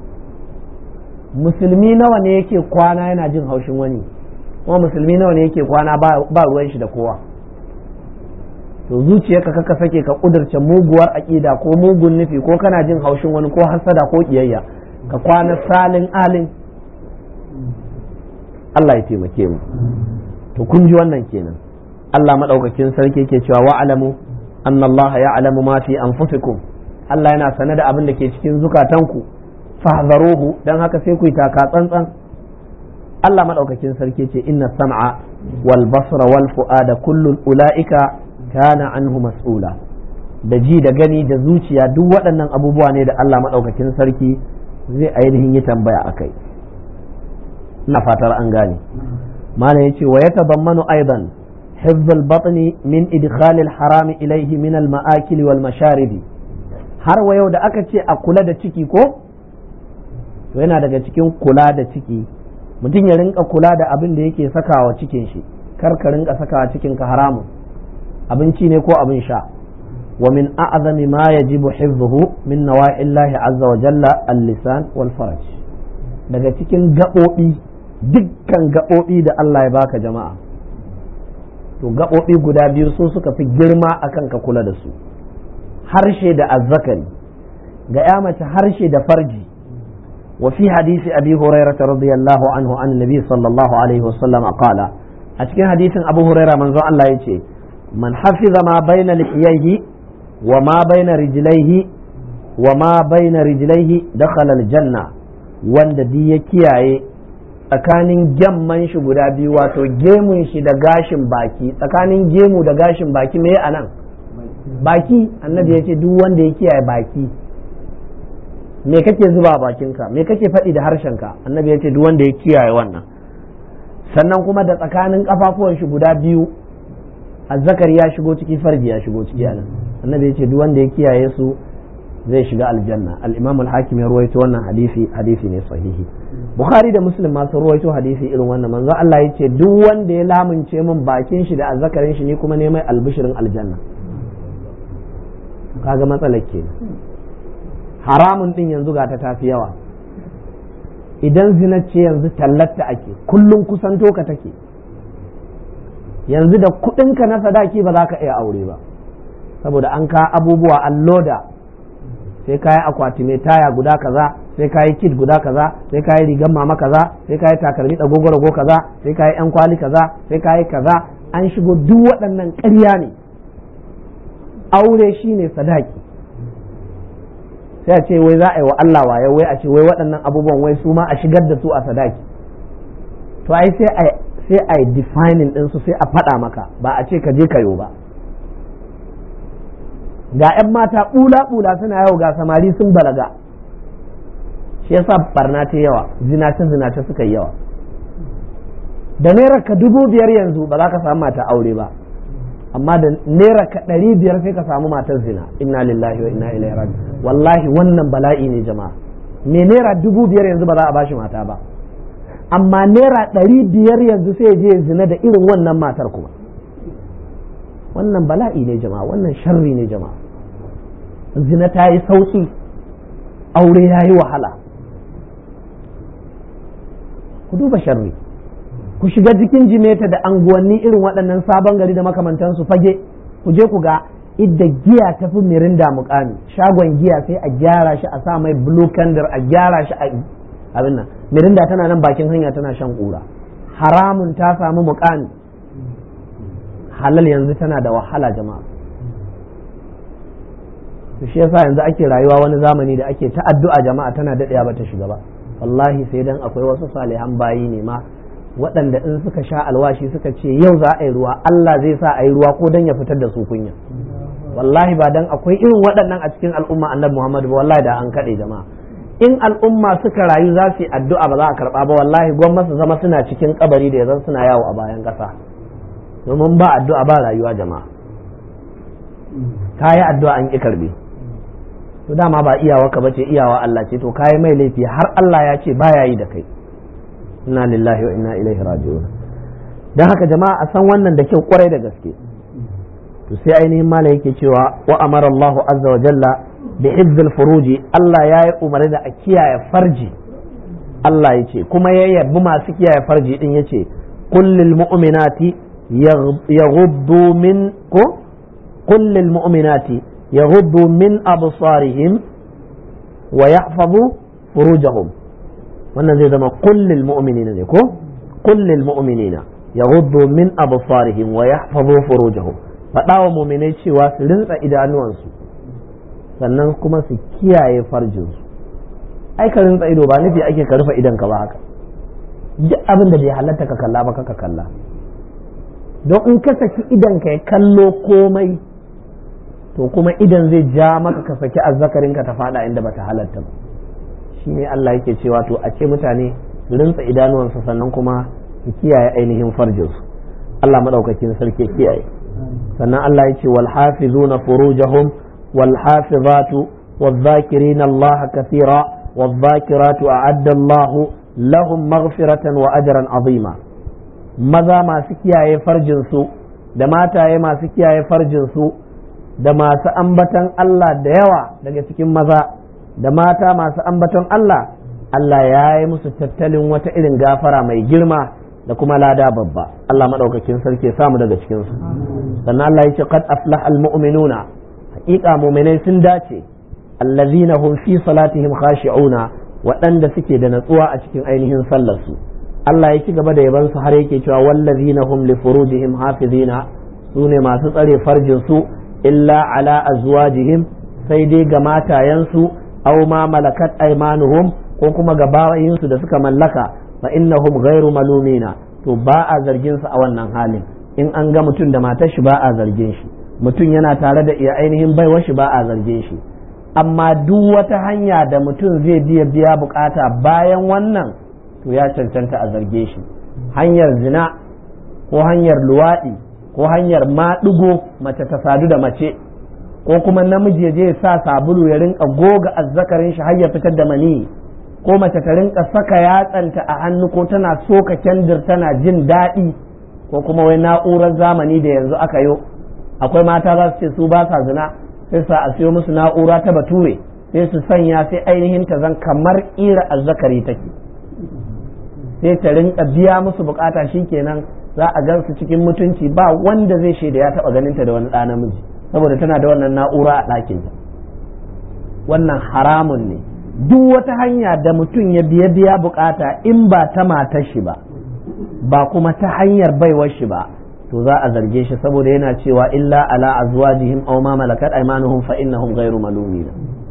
musulmi nawa ne yake kwana yana jin haushin wani kuma musulmi nawa ne yake kwana ba ruwan shi da kowa to zuciyarka kaka sake ka kudurce muguwar aƙida ko mugun nufi ko kana jin haushin wani ko hasada ko kiyayya ka kwana salin alin Allah ya taimake mu to kun ji wannan kenan Allah madaukakin sarki yake cewa wa'alamu anna Allah ya'lamu ma fi anfusikum Allah yana sane da abin da ke cikin zukatanku fahzaruhu dan haka sai ku yi taka tsantsan Allah madaukakin sarki ce inna sam'a wal basra wal fu'ada kullu ulaika kana anhu mas'ula da ji da gani da zuciya duk waɗannan abubuwa ne da Allah madaukakin sarki zai ainihin yi tambaya akai ina fatar an gane mana yace wa yatadammanu aidan حفظ البطن من إدخال الحرام إليه من المآكل والمشارب har wa yau da aka ce a kula da ciki ko to yana daga cikin kula da ciki mutum ya rinka kula da abin da yake sakawa cikin shi kar ka rinka sakawa cikin ka haramun abinci ne ko abin sha wa min a'zami ma yajibu hifdhuhu min nawa'illahi azza wa jalla al-lisan wal faraj daga cikin gaɓoɓi dukkan gaɓoɓi da Allah ya baka jama'a to gaɓoɓi guda biyu su suka fi girma akan ka kula da su harshe da azzakari ga ya mace harshe da farji wa fi hadisi abi hurairah radiyallahu anhu an nabi sallallahu alaihi wasallam qala a cikin hadisin abu hurairah manzo Allah yace man hafiza ma baina lihiyaihi wa ma baina rijlaihi wa ma baina rijlaihi dakhala aljanna wanda di ya kiyaye tsakanin gyamman shi guda biyu wato gemun shi da gashin baki tsakanin gemu da gashin baki me a nan baki annabi ya ce duk wanda ya kiyaye baki me kake zuba a bakinka me kake faɗi da harshenka annabi ya ce duk wanda ya kiyaye wannan sannan kuma da tsakanin kafafuwan shi guda biyu azzakar ya shigo ciki farji ya shigo ciki anan annabi ya ce duk wanda ya kiyaye su zai shiga aljanna al-imam al-hakim ya ruwaito wannan hadisi hadisi ne sahihi bukhari da muslim ma sun ruwaito hadisi irin wannan manzo Allah ya ce duk wanda ya lamunce min bakin shi da azzakarin shi ni kuma ne mai albishirin aljanna kaga matsalar ke haramun din yanzu ga ta tafi yawa idan zina ce yanzu tallatta ake kullum kusanto ka take yanzu da kudinka na sadaki ba za ka iya aure ba saboda an ka abubuwa an loda sai kayi akwati mai taya guda kaza sai kayi kit guda kaza sai kayi rigar mama kaza sai kayi takalmi rago kaza sai kayi yan kwali kaza sai kayi kaza an shigo duk waɗannan ƙarya ne aure shine sadaki sai a ce wai za a yi wa Allah waye wai a ce wai waɗannan abubuwan wai su ma a shigar da su a sadaki to ai sai a sai a yi defining ɗinsu sai a faɗa maka ba a ce ka je kayo ba ga 'yan mata ɓula-ɓula suna yau ga samari sun balaga shi yasa barna ta yawa zinace-zinace suka yi yawa da naira ka dubu biyar yanzu ba za ka samu mata aure ba amma da naira ka ɗari biyar sai ka samu matar zina inna lillahi wa inna ilaihi raji wallahi wannan bala'i ne jama'a me naira dubu biyar yanzu ba za a bashi mata ba amma naira ɗari biyar yanzu sai je zina da irin wannan matar kuma wannan bala'i ne jama'a wannan sharri ne jama'a zina ta yi sauki aure ya yi wahala ku duba sharri ku shiga cikin jimeta da anguwanni irin waɗannan sabon gari da makamantansu fage ku je ku ga idda giya ta fi mirinda mukami shagon giya sai a gyara shi a sa mai blue candle a gyara shi a abin nan mirinda tana nan bakin hanya tana shan ƙura haramun ta samu mukami halal yanzu tana da wahala jama'a to shi yasa yanzu ake rayuwa wani zamani da ake ta addu'a jama'a tana daɗaya ba ta shiga ba wallahi sai dan akwai wasu salihan bayi ne ma waɗanda in suka sha alwashi suka ce yau za a yi ruwa Allah zai sa a yi ruwa ko dan ya fitar da su kunya wallahi ba dan akwai irin waɗannan a cikin al'umma annabi Muhammad ba wallahi da an kaɗe jama'a in al'umma suka rayu za su yi addu'a ba za a karɓa ba wallahi gwamnati su zama suna cikin kabari da yanzu suna yawo a bayan ƙasa domin ba addu'a ba rayuwa jama'a ka yi addu'a an ƙi karbe to dama ba iyawa ka bace iyawa Allah ce to ka yi mai laifi har Allah ya ce baya yi da kai inna lillahi wa inna ilaihi raji'un dan haka jama'a a san wannan da kyau kwarai da gaske to sai ainihin mala yake cewa wa amara Allahu azza wa jalla bi hifzil furuji Allah ya yi umarni da a kiyaye farji Allah ya ce kuma ya yabi masu kiyaye farji din ya ce kullil mu'minati yaghuddu min ko kullil mu'minati yaghuddu min absarihim wa yahfazu furujahum wannan zai zama kullil mu'minina ne ko kullil mu'minina yaghuddu min absarihim wa yahfazu furujahum faɗa wa mu'minai cewa su rinsa idanuwansu sannan kuma su kiyaye farjinsu ai ka rinsa ido ba nufi ake ka rufe idan ka ba haka duk abin da bai halatta ka kalla ba ka kalla don in ka saki idan ka ya kallo komai to kuma idan zai ja maka ka saki azzakarin ka ta fada inda bata halatta ba shi ne Allah yake cewa to a ce mutane su rinsa idanuwansu sannan kuma su kiyaye ainihin farjinsu Allah madaukakin sarki kiyaye sannan Allah ya ce wal hafizuna furujahum wal hafizatu والذاكرين الله كثيرا والذاكرات أعد الله لهم مغفرة وأجرا عظيما maza masu kiyaye farjinsu da mataye masu kiyaye farjinsu da masu ambatan Allah da yawa daga cikin maza da mata masu ambaton Allah Allah ya yi musu tattalin wata irin gafara mai girma da kuma lada babba Allah maɗaukakin sarki samu daga cikinsu sannan Allah ya ce qad aflaha almu'minuna haƙiƙa mu'minai sun dace allazina hum fi salatihim khashi'una waɗanda suke da natsuwa a cikin ainihin sallarsu Allah ya ci gaba da yaban su har yake cewa wallazina hum li furujihim hafizina sune masu tsare farjin su illa ala azwajihim sai dai ga matayensu aw ma malakat aymanuhum ko kuma ga bayin su da suka mallaka fa innahum ghairu malumina to ba a zargin su a wannan halin in an ga mutum da matar shi ba a zargin shi mutum yana tare da iya ainihin baiwar shi ba a zargin shi amma duk wata hanya da mutum zai biya biya bukata bayan wannan to ya cancanta a zarge shi hanyar zina ko hanyar luwaɗi ko hanyar maɗigo mace ta sadu da mace ko kuma namiji je sa sabulu ya rinka goga azzakarin shi har ya fitar da mani ko mace ta rinka saka yatsanta a hannu ko tana soka kendir tana jin daɗi ko kuma wai na'urar zamani da yanzu aka yo akwai mata za su ce su ba sa zina sai sa a siyo musu na'ura ta bature sai su sanya sai ainihin ta zan kamar ƙira azzakari take sai ta rinka biya musu bukata kenan za a gan su cikin mutunci ba wanda zai shaida ya taba ganin ta da wani ɗa namiji saboda tana da wannan na'ura a ɗakin wannan haramun ne duk wata hanya da mutum ya biya biya bukata in ba ta matar shi ba ba kuma ta hanyar baiwar shi ba to za a zarge shi saboda yana cewa illa ala azwajihim aw ma malakat aymanuhum fa innahum ghairu malumin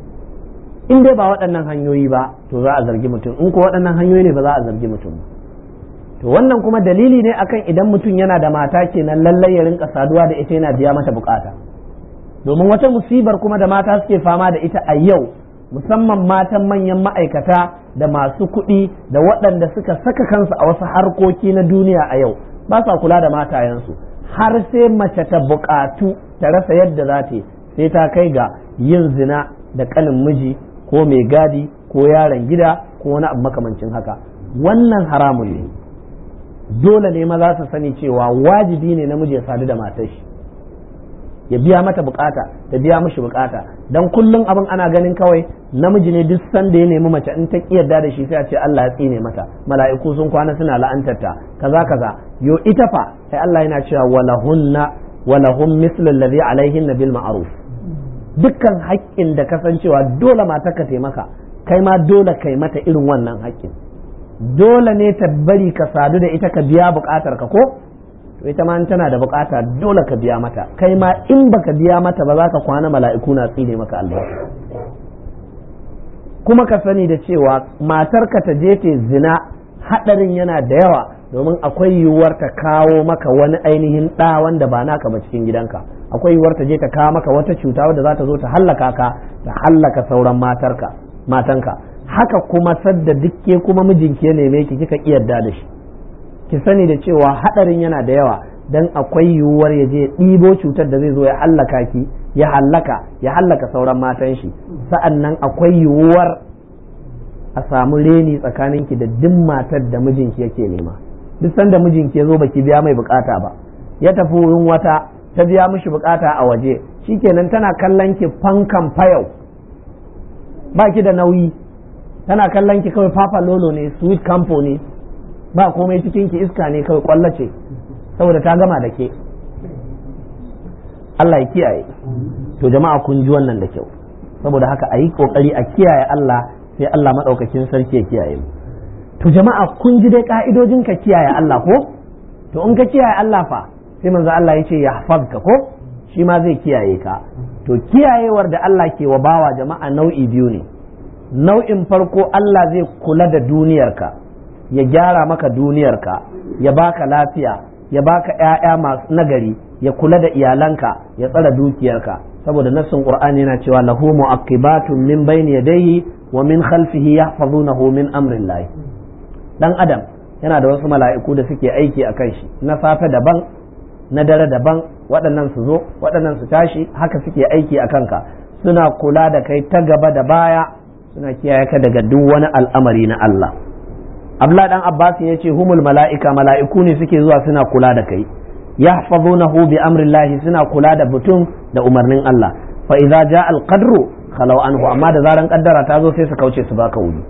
in dai ba waɗannan hanyoyi ba to za a zargi mutum in ko waɗannan hanyoyi ne ba za a zargi mutum ba to wannan kuma dalili ne akan idan mutum yana da mata kenan lallai ya rinka saduwa da ita yana biya mata bukata domin wata musibar kuma da mata suke fama da ita a yau musamman matan manyan ma'aikata da masu kuɗi da waɗanda suka saka kansu a wasu harkoki na duniya a yau ba sa kula da matayensu har sai mace ta buƙatu ta rasa yadda za ta sai ta kai ga yin zina da ƙanin miji ko mai gadi ko yaron gida ko wani abu makamancin haka wannan haramun ne dole ne maza su sani cewa wajibi ne namiji ya sadu da matar shi ya biya mata bukata ta biya mishi bukata dan kullum abin ana ganin kawai namiji ne duk sanda ya nemi mace in ta kiyarda da shi sai a ce Allah ya tsine mata mala'iku sun kwana suna la'antarta kaza kaza yo ita fa sai Allah yana cewa walahunna walahum mislu alladhi alaihin bil ma'ruf dukkan haƙƙin da kasancewa dole mata ka taimaka kai ma dole kai mata irin wannan haƙƙin dole ne ta bari ka sadu da ita ka biya bukatar ka ko to ita ma tana da bukata dole ka biya mata kai ma in baka biya mata ba za ka kwana mala'iku na tsine maka albarka kuma ka sani da cewa matar ka ta je ta zina hadarin yana da yawa domin akwai yiwuwar ta kawo maka wani ainihin ɗa wanda ba naka ba cikin gidanka akwai yiwuwar ta je ta kawo maka wata cuta wadda za ta zo ta hallaka ka ta hallaka sauran matarka matanka haka kuma sadda dukke kuma mijinki ya neme ki kika yarda da shi ki sani da cewa hadarin yana da yawa dan akwai yiwuwar ya je ɗibo cutar da zai zo ya hallaka ki ya hallaka ya hallaka sauran matan shi sa'an nan akwai yiwuwar a samu reni tsakaninki da duk matar da mijinki yake nema duk sanda mijinki ya zo baki biya mai bukata ba ya tafi wurin wata ta biya mishi bukata a waje shikenan tana kallon ki fankan fayau ba ki da nauyi tana kallon ki kawai papa lolo ne sweet campo ne ba komai cikin ki iska ne kawai kwallace saboda ta gama da ke Allah ya kiyaye to jama'a kun ji wannan da kyau saboda haka a yi kokari a kiyaye Allah sai Allah maɗaukakin sarki ya kiyaye mu to jama'a kun ji dai ka'idojin ka kiyaye Allah ko to in ka kiyaye Allah fa sai manzo Allah ya ce ya hafazka ko shi ma zai kiyaye ka to kiyayewar da Allah ke wa bawa jama'a nau'i biyu ne nau'in farko Allah zai kula da duniyarka ya gyara maka duniyarka ya baka lafiya ya baka ‘ya'ya masu nagari ya kula da iyalanka ya tsara dukiyarka saboda nassin qur'ani yana cewa lahu mu'aqibatun min bayni yadayhi wa min khalfihi yahfazunahu min amrillah dan adam yana da wasu mala'iku da suke aiki a kan shi na safe daban na dare daban waɗannan su zo waɗannan su tashi haka suke aiki a kanka suna kula da kai ta gaba da baya suna kiyaye ka daga duk wani al'amari na Allah Abdullah dan Abbas ya ce humul mala'ika mala'iku ne suke zuwa suna kula da kai yahfazunahu bi amrillahi suna kula da mutum da umarnin Allah fa idza jaa al-qadru khalau anhu amma da zaran kaddara ta zo sai su kauce su baka wuri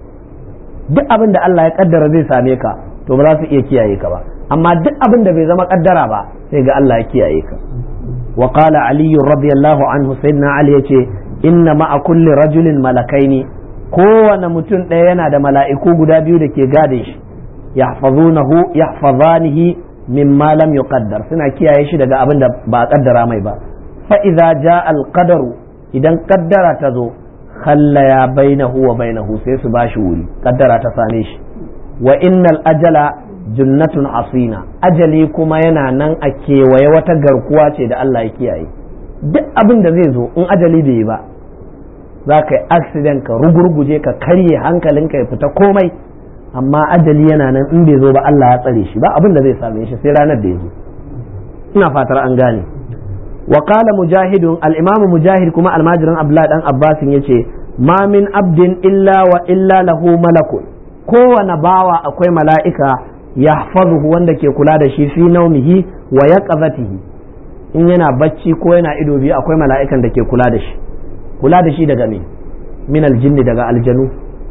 duk abin da Allah ya kaddara zai same ka to ba za su iya kiyaye ka ba amma duk abin da bai zama kaddara ba sai ga Allah ya kiyaye ka wa qala ali radiyallahu anhu sayyidina ali yace inna ma'a kulli rajulin malakaini kowane mutum ɗaya yana da mala'iku guda biyu da ke gadin shi yahfazunahu yahfazanihi mimma lam yuqaddar suna kiyaye shi daga abin da ba a kaddara mai ba fa idza jaa al qadaru idan kaddara ta zo khallaya bainahu wa bainahu sai su bashi wuri kaddara ta same shi wa innal ajala junnatun asina ajali kuma yana nan a kewaye wata garkuwa ce da Allah ya kiyaye duk abin da zai zo in ajali bai yi ba za ka yi accident ka rugurguje ka karye hankalinka ya fita komai amma ajali yana nan in bai zo ba Allah ya tsare shi ba abin da zai same shi sai ranar da ya zo ina fatar an gane wa qala mujahidun al-imam mujahid kuma almajirin abdullahi dan abbas yace ma min abdin illa wa illa lahu malakun kowane bawa akwai mala'ika yahfazuhu wanda ke kula da shi fi naumihi wa yaqazatihi in yana bacci ko yana ido biyu akwai mala'ikan da ke kula da shi kula da shi daga me min aljinni daga aljanu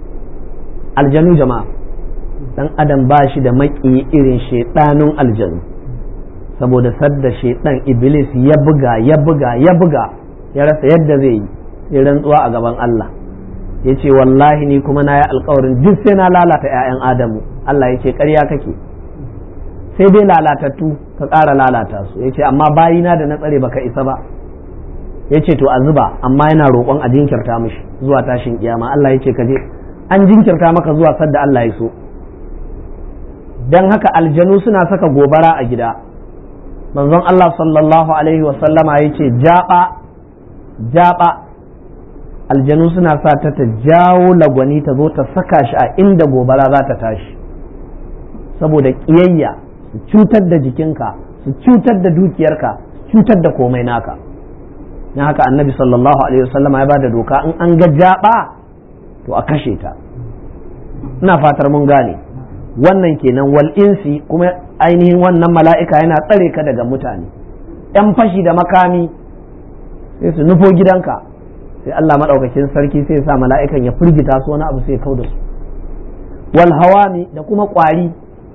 aljanu jama'a dan adam ba shi da maki irin shaidanun aljanu saboda sadda shaidan iblis ya buga ya buga ya buga ya rasa yadda zai yi sai rantsuwa a gaban Allah ya ce wallahi ni kuma na yi alkawarin duk sai na lalata 'ya'yan adamu Allah ya ce ƙarya kake sai dai lalatattu ka ƙara lalata su ya ce amma bayina da na tsare baka isa ba ya ce to a zuba amma yana roƙon a jinkirta mishi zuwa tashin kiyama Allah ya ce ka je an jinkirta maka zuwa sadda Allah ya so dan haka aljanu suna saka gobara a gida manzon Allah sallallahu alaihi wasallama ya ce jaɓa jaɓa aljanu suna sa ta ta jawo lagwani ta zo ta saka shi a inda gobara za ta tashi saboda ƙiyayya su cutar da jikinka su cutar da dukiyarka su cutar da komai naka na haka annabi sallallahu alaihi wasallama ya ba da doka in an ga jaɓa to a kashe ta ina fatar mun gane wannan kenan wal insi kuma ainihin wannan mala'ika yana tsare ka daga mutane ‘yan fashi da makami sai su nufo gidanka sai Allah maɗaukakin sarki sai sa mala'ikan ya firgita su wani abu sai kau da su wal hawami da kuma ƙwari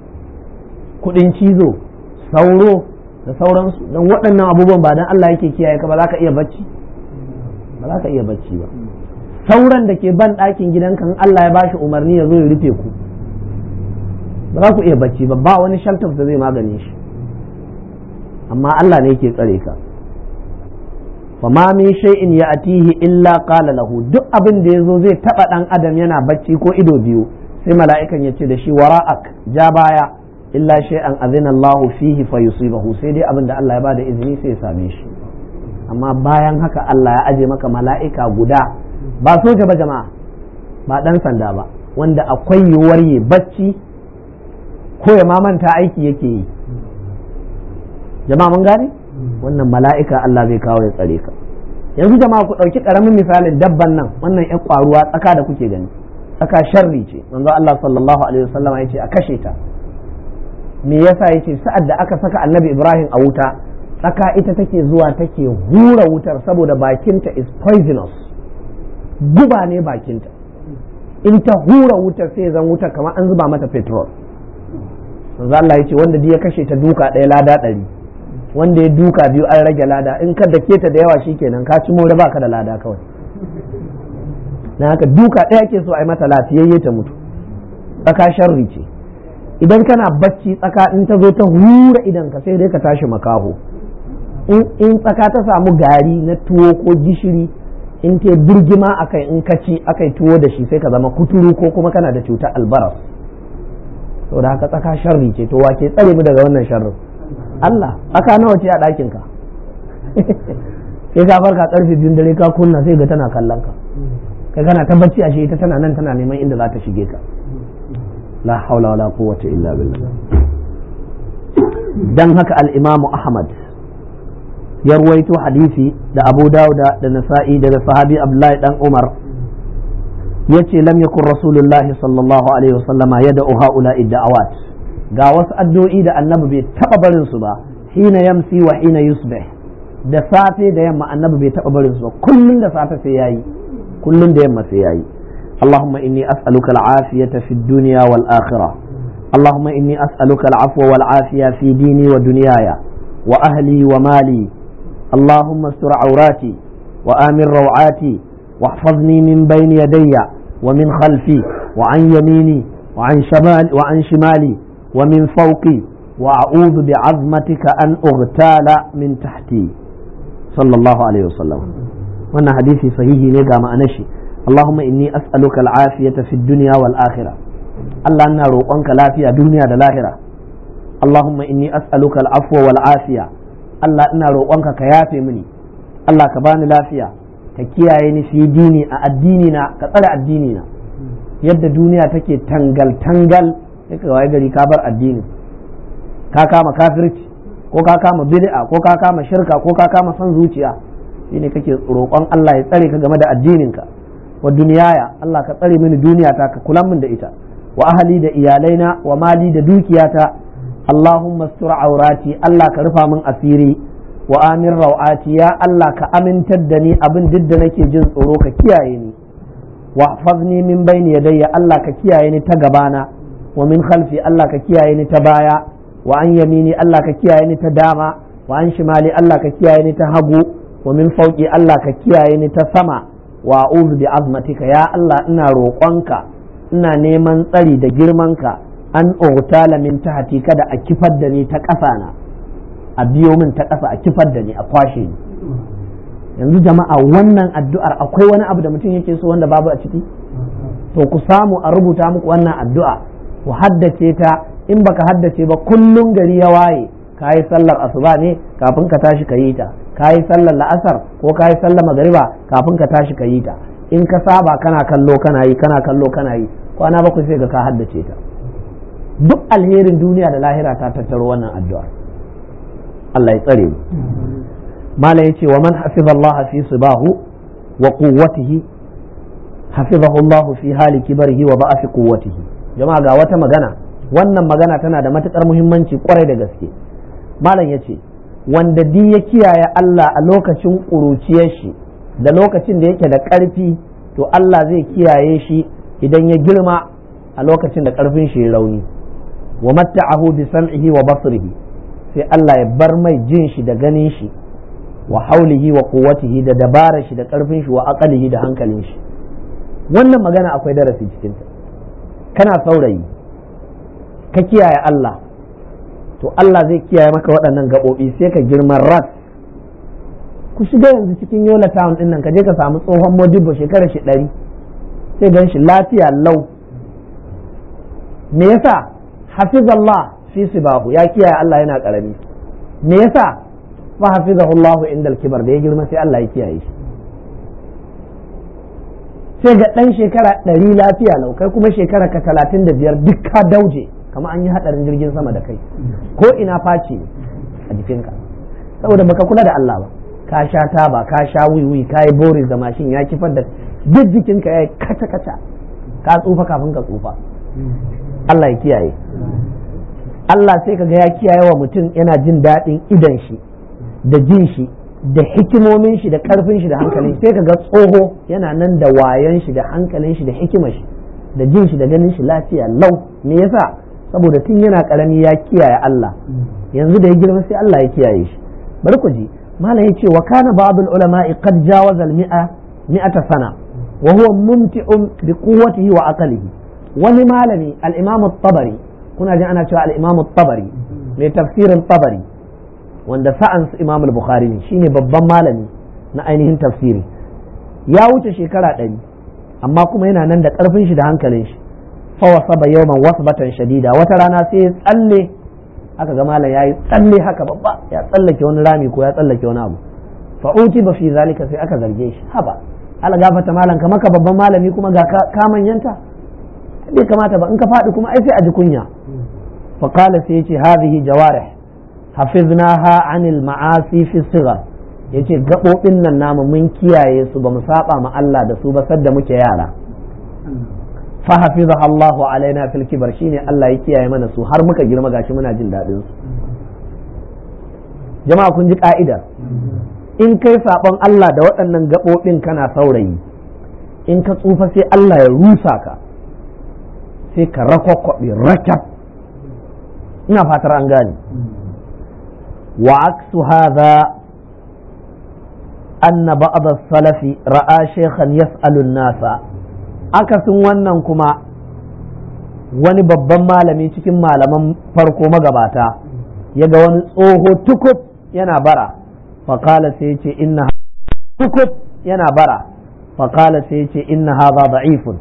kuɗin cizo sauro da sauransu don waɗannan abubuwan ba don Allah yake kiyaye ka ba za ka iya bacci ba za ka iya bacci ba sauran da ke ban ɗakin gidanka in Allah ya bashi umarni ya zo ya rufe ku ba za ku iya bacci ba ba wani shaltaf da zai magane shi amma Allah ne yake tsare ka fama min shay'in ya'tihi illa qala lahu duk abin da yazo zai taba dan adam yana bacci ko ido biyu sai mala'ikan ya ce da shi wara'ak ja baya illa shay'an azina Allahu fihi fa yusibahu sai dai abin da Allah ya bada izini sai ya same shi amma bayan haka Allah ya aje maka mala'ika guda ba soja ba jama'a ba dan sanda ba wanda akwai yiwuwar yi bacci ko ya mamanta aiki yake yi jama'a mun gane wannan mala'ika Allah zai kawo ya tsare ka yanzu jama'a ku ɗauki ƙaramin misalin dabban nan wannan ƴan ƙwaruwa tsaka da kuke gani tsaka sharri ce manzo Allah sallallahu alaihi wasallam ya ce a kashe ta me yasa yace sa'ad da aka saka annabi Ibrahim a wuta tsaka ita take zuwa take hura wutar saboda bakinta is poisonous guba ne bakinta in ta hura wutar sai zan wuta kamar an zuba mata petrol manzo Allah yace wanda ya kashe ta duka ɗaya lada ɗari wanda ya duka biyu an rage lada in ka dake ta da yawa shikenan ka ci more baka da lada kawai na haka duka ɗaya ke so a yi mata lafiyayye ta mutu tsaka sharri ce idan kana bacci tsaka in ta zo ta hura idan ka sai dai ka tashi makaho in tsaka ta samu gari na tuwo ko gishiri in ta birgima akai in ka ci akai tuwo da shi sai ka zama kuturu ko kuma kana da cutar albaras saboda haka tsaka sharri ce to wake tsare mu daga wannan sharrin Allah aka nawa ce a ɗakin ka sai ka farka karfe biyun dare ka kunna sai ga tana kallon ka kai kana ta bacci ashe ita tana nan tana neman inda za ta shige ka la haula wala quwwata illa billah dan haka al-imamu ahmad ya ruwaito hadisi da abu dauda da nasa'i daga sahabi abdullahi dan umar yace lam yakun rasulullahi sallallahu alaihi wasallama yad'u haula da'awat ga wasu addu'o'i da annabi bai taba barin su ba hina yamsi wa hina yusbih da safe da yamma annabi bai taba barin su ba kullun da safe sai yayi kullun da yamma sai yayi اللهم إني أسألك العافية في الدنيا والآخرة اللهم إني أسألك العفو والعافية في ديني ودنياي وأهلي ومالي اللهم استر عوراتي وآمن روعاتي واحفظني من بين يدي ومن خلفي وعن يميني وعن شمال وعن شمالي ومن فوقي وأعوذ بعظمتك أن أغتال من تحتي صلى الله عليه وسلم وانا حديثي صحيح نيجا ما أنشي اللهم إني أسألك العافية في الدنيا والآخرة الله أنا روقنك لافية دنيا والآخرة اللهم إني أسألك العفو والعافية الله أنا روقنك كيافي مني الله كباني لافية كيايني في ديني أديننا كطلع الديننا yadda duniya take tangal-tangal sai ka waye gari ka bar addini ka kama kafirci ko ka kama bid'a ko ka kama shirka ko ka kama son zuciya shine kake roƙon Allah ya tsare ka game da addininka wa duniyaya Allah ka tsare mini duniyata ka kula min da ita wa ahali da iyalaina wa mali da dukiyata Allahumma stur aurati Allah ka rufa min asiri wa amin rawati ya Allah ka amintar da ni abin duk da nake jin tsoro ka kiyaye ni wa hafazni min bayni yadayya Allah ka kiyaye ni ta gabana wa min khalfi Allah ka kiyaye ni ta baya wa an yamini Allah ka kiyaye ni ta dama wa an shimali Allah ka kiyaye ni ta hagu wa min fauki Allah ka kiyaye ni ta sama wa a'udhu bi azmatika ya Allah ina roƙonka ina neman tsari da girmanka an ugtala min tahti kada a kifar da ni ta ƙasa na a biyo min ta ƙasa a kifar da ni a kwashe ni yanzu jama'a wannan addu'ar akwai wani abu da mutum yake so wanda babu a ciki to ku samu a rubuta muku wannan addu'a ku haddace ta in baka haddace ba kullum gari ya waye ka yi sallar asuba ne kafin ka tashi ka yi ta ka yi sallar la'asar ko ka yi sallar magariba kafin ka tashi ka yi ta in ka saba kana kallo kana yi kana kallo kana yi kwana bakwai sai ga ka haddace ta duk alherin duniya da lahira ta tattaro wannan addu'a Allah ya tsare mu mala yace wa man hafiza Allah fi sibahu wa quwwatihi hafizahu Allah fi hali kibarihi wa ba'afi quwwatihi jama'a ga wata magana wannan magana tana da matukar muhimmanci kwarai da gaske malam yace wanda di ya kiyaye Allah a lokacin ƙuruciyar shi da lokacin da yake da ƙarfi to Allah zai kiyaye shi idan ya girma a lokacin da ƙarfin shi ya rauni wa matta'ahu bi sam'ihi wa basrihi sai Allah ya bar mai jin shi da ganin shi wa haulihi wa quwwatihi da dabarar shi da ƙarfin shi wa aqalihi da hankalin shi wannan magana akwai darasi cikin ta kana saurayi ka kiyaye Allah to Allah zai kiyaye maka waɗannan gaɓoɓi sai ka girma ras ku shiga yanzu cikin yola town ɗin nan ka je ka samu tsohon modibo shekarar shi ɗari sai gan shi lafiya lau me yasa hafizallah fi sibahu ya kiyaye Allah yana karami me yasa fa hafizahu Allahu indal kibar da ya girma sai Allah ya kiyaye shi sai ga dan shekara ɗari lafiya lau kai kuma shekara ka talatin da biyar duk ka dauje kama an yi hadarin jirgin sama da kai ko ina face a jikinka saboda baka kula da Allah ba ka sha taba ka sha wiwi ka yi boris da mashin ya kifar da duk jikinka ya yi kaca kaca ka tsufa kafin ka tsufa Allah ya kiyaye Allah sai ka ga ya kiyaye wa mutum yana jin daɗin idan shi da jin shi da hikimomin shi da ƙarfin shi da hankalin sai ka ga tsoho yana nan da wayan shi da hankalin shi da hikimar shi da jin shi da ganin shi lafiya lau me yasa saboda tun yana karami ya kiyaye Allah yanzu da ya girma sai Allah ya kiyaye shi bari ku ji malam yace wa kana ba'dul ulama'i qad jawaza al mi'a mi'ata sana wa huwa mumti'un bi quwwatihi wa aqlihi wani malami al imam at-tabari kuna jin ana cewa al imam at-tabari mai tafsirin tabari wanda sa'an su imam al-bukhari ne shine babban malami na ainihin tafsiri ya wuce shekara ɗari amma kuma yana nan da ƙarfin shi da hankalin shi fawasaba yawman wasbatan shadida wata rana sai ya tsalle aka ga malam yayi tsalle haka babba ya tsallake wani rami ko ya tsallake wani abu fa uti ba fi zalika sai aka zarge shi haba ala gafata malam ka maka babban malami kuma ga ka manyanta bai kamata ba in ka faɗi kuma ai sai a ji kunya fa qala sai yace hadhihi jawarih hafiznaha anil ma'asi fi sighar yace gabobin nan namu mun kiyaye su ba mu saba ma Allah da su ba sadda muke yara fahafizaha Allahu alaina fil kibar shine Allah ya kiyaye mana su har muka girma gashi muna jin daɗin su jama'a kun ji ka'ida in kai sabon Allah da waɗannan gaɓoɓin kana saurayi in ka tsufa sai Allah ya rusa ka sai ka rakwakwaɓe rakyat ina fatar an gane wa aksu hadha anna ba'd as-salafi ra'a shaykhan yas'alu an-nasa akasin wannan kuma wani babban malami cikin malaman farko magabata ya ga wani tsoho tukub yana bara faƙala sai ce inna tukub yana bara faƙala sai ce inna haza da'ifun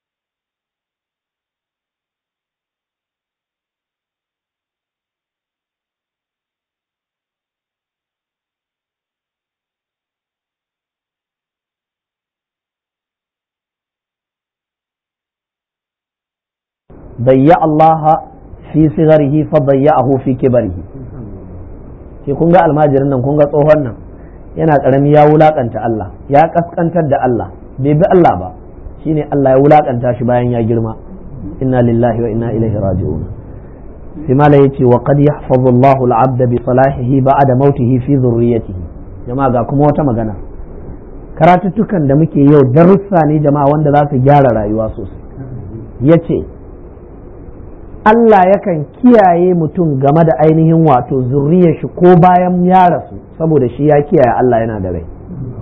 ضيع الله في صغره فضيعه في كبره ke kun ga almajirin nan kun ga tsohon nan yana karami ya wulakanta Allah ya kaskantar da Allah bai bi Allah ba shine Allah ya wulakanta shi bayan ya girma inna lillahi wa inna ilaihi raji'un sai mala yace wa qad yahfazu Allahu al-'abd bi salahihi ba'da mautihi fi dhurriyyatihi jama'a ga kuma wata magana karatuttukan da muke yau darussa ne jama'a wanda za su gyara rayuwa sosai yace Allah yakan kiyaye mutum game da ainihin wato zurriyar shi ko bayan ya rasu saboda shi ya kiyaye Allah yana da rai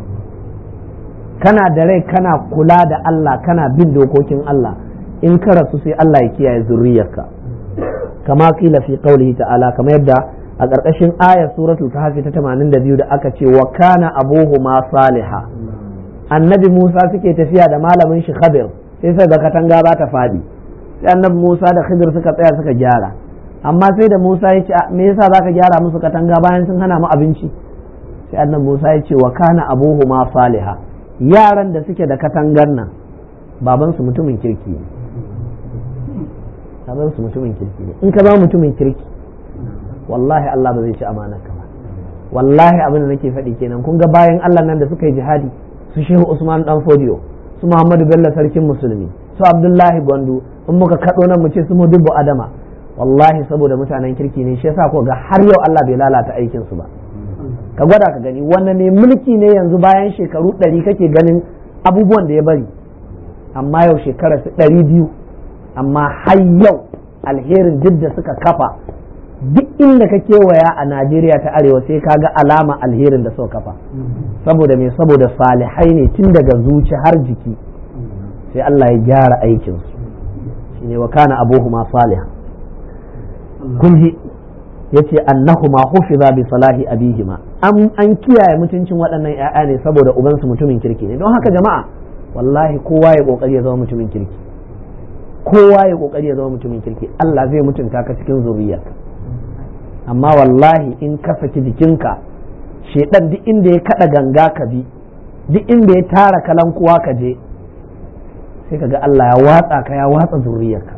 kana da rai kana kula da Allah kana bin dokokin Allah in ka rasu sai Allah ya kiyaye zurriyarka kama kila fi qaulihi ta'ala kama yadda a ƙarƙashin ayar suratul kahfi ta 82 da aka ce wa kana abuhuma saliha annabi Musa suke tafiya da malamin shi Khadir sai sai ga katanga ba ta fadi sai annabi Musa da Khidir suka tsaya suka gyara amma sai da Musa ya ce me yasa zaka gyara musu katanga bayan sun hana mu abinci sai annabi Musa ya ce wa kana abuhuma saliha yaran da suke da katangar nan baban su mutumin kirki ne baban su mutumin kirki ne in ka zama mutumin kirki wallahi Allah ba zai ci amanar ka ba wallahi abin da nake faɗi kenan kun ga bayan Allah nan da suka yi jihadi su Shehu Usman dan Fodiyo su Muhammadu Bello sarkin musulmi su Abdullahi Gwandu in muka kaɗo nan mu ce su dubu adama wallahi saboda mutanen kirki ne shi yasa ko ga har yau Allah bai lalata aikin su ba ka gwada ka gani wannan ne mulki ne yanzu bayan shekaru ɗari kake ganin abubuwan da ya bari amma yau shekara su ɗari biyu amma har yau alherin duk da suka kafa duk inda ka kewaya a Najeriya ta arewa sai ka ga alama alherin da suka kafa saboda me saboda salihai ne tun daga zuci har jiki sai Allah ya gyara aikinsu shine wa kana abuhuma salih kun ji yace annahuma hufiza bi salahi abihima an an kiyaye mutuncin waɗannan ƴaƴa ne saboda ubansu mutumin kirki ne don haka jama'a wallahi kowa ya kokari ya zama mutumin kirki kowa ya kokari ya zama mutumin kirki Allah zai mutunta ka cikin zuriyarka amma wallahi in ka saki jikinka shedan duk inda ya kada ganga ka bi duk inda ya tara kalankuwa ka je sai ka ga Allah ya watsa ka ya watsa zuriyarka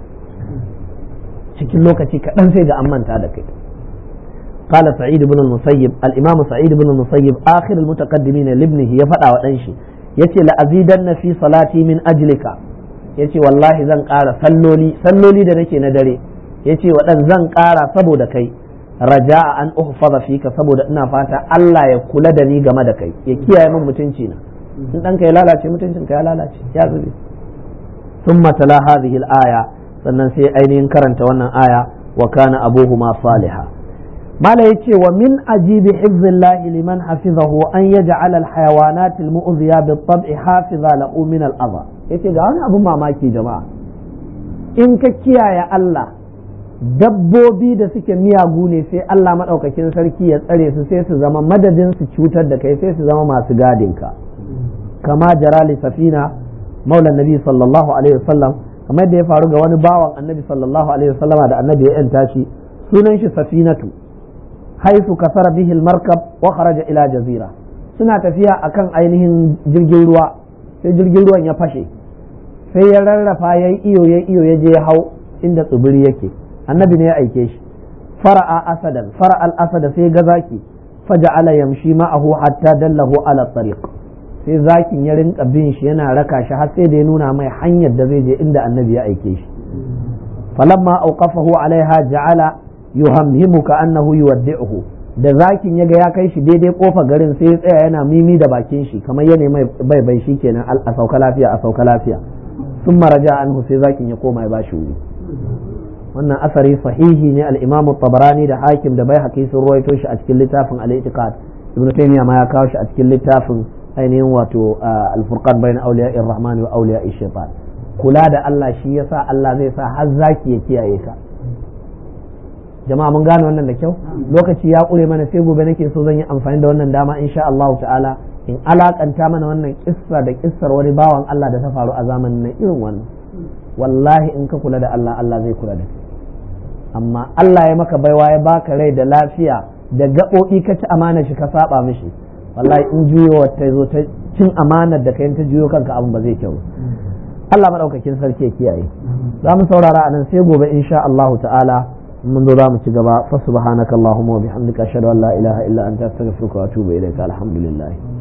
cikin lokaci kaɗan sai ga an manta da kai قال سعيد بن المسيب الإمام سعيد بن المسيب آخر المتقدمين لابنه يفدع ودنشي يتي لأزيدن في صلاتي من أجلك يتي والله زن قارا سلولي سلولي da nake na dare yace waɗan zan ƙara saboda kai raja'a an uhfaza fika saboda ina fata Allah ya kula da ni game da kai ya kiyaye min mutunci na in ɗanka ya lalace mutuncin ka ya lalace ya zube thumma tala hadhihi al-aya sannan sai ainihin karanta wannan aya wa kana abuhuma salihah mala yace wa min ajibi hifzillahi liman hafizahu an yaj'ala alhayawanat almu'dhiya bit-tab'i hafiza lahu min al-adha yace ga wani abun mamaki jama'a in ka kiyaye Allah dabbobi da suke miyagu ne sai Allah madaukakin sarki ya tsare su sai su zama madadin su cutar da kai sai su zama masu gadin ka kama jara li safina maula nabi sallallahu alaihi wasallam kamar da ya faru ga wani bawan annabi sallallahu alaihi wasallama da annabi ya yanta shi sunan shi safinatu haisu kasara bihil markab wa kharaja ila jazira suna tafiya akan ainihin jirgin ruwa sai jirgin ruwan ya fashe sai ya rarrafa ya iyo ya iyo ya je ya hau inda tsibiri yake annabi ne ya aike shi fara'a asadan fara'a al-asada sai ga zaki faja'ala yamshi ma'ahu hatta dallahu ala tariq sai zakin ya rinka bin shi yana raka shi har sai da ya nuna mai hanyar da zai je inda annabi ya aike shi falamma awqafahu alaiha ja'ala yuhamhimuka annahu yuwaddi'uhu da zakin ya ga ya kai shi daidai kofa garin sai ya tsaya yana mimi da bakin shi kamar yana mai bai bai shi kenan a sauka lafiya a sauka lafiya sun maraja anhu sai zakin ya koma ya bashi wuri wannan asari sahihi ne al-imam tabarani da hakim da bai haƙi sun ruwaito shi a cikin littafin al-i'tiqad ibnu taymiya ma ya kawo shi a cikin littafin ainihin wato al-furqan bayna awliya'i rahman wa awliya'i shaytan kula da Allah shi yasa Allah zai sa har zaki ya kiyaye ka jama'a mun gane wannan da kyau lokaci ya ƙure mana sai gobe nake so zan yi amfani da wannan dama insha Allah ta'ala in alakanta mana wannan kissa da kissar wani bawan Allah da ta faru a zamanin nan irin wannan wallahi in ka kula da Allah Allah zai kula da kai amma Allah ya maka baiwa ya baka rai da lafiya da gaɓoɓi ka ci amana shi ka saba mishi wallahi in juyo ta zo ta cin amanar da kai ta juyo kanka abin ba zai kyau Allah madaukakin sarki ya kiyaye za mu saurara a nan sai gobe insha Allah ta'ala mun zo za mu ci gaba fa subhanakallahumma wa bihamdika ashhadu an la ilaha illa anta astaghfiruka wa atubu ilayka alhamdulillah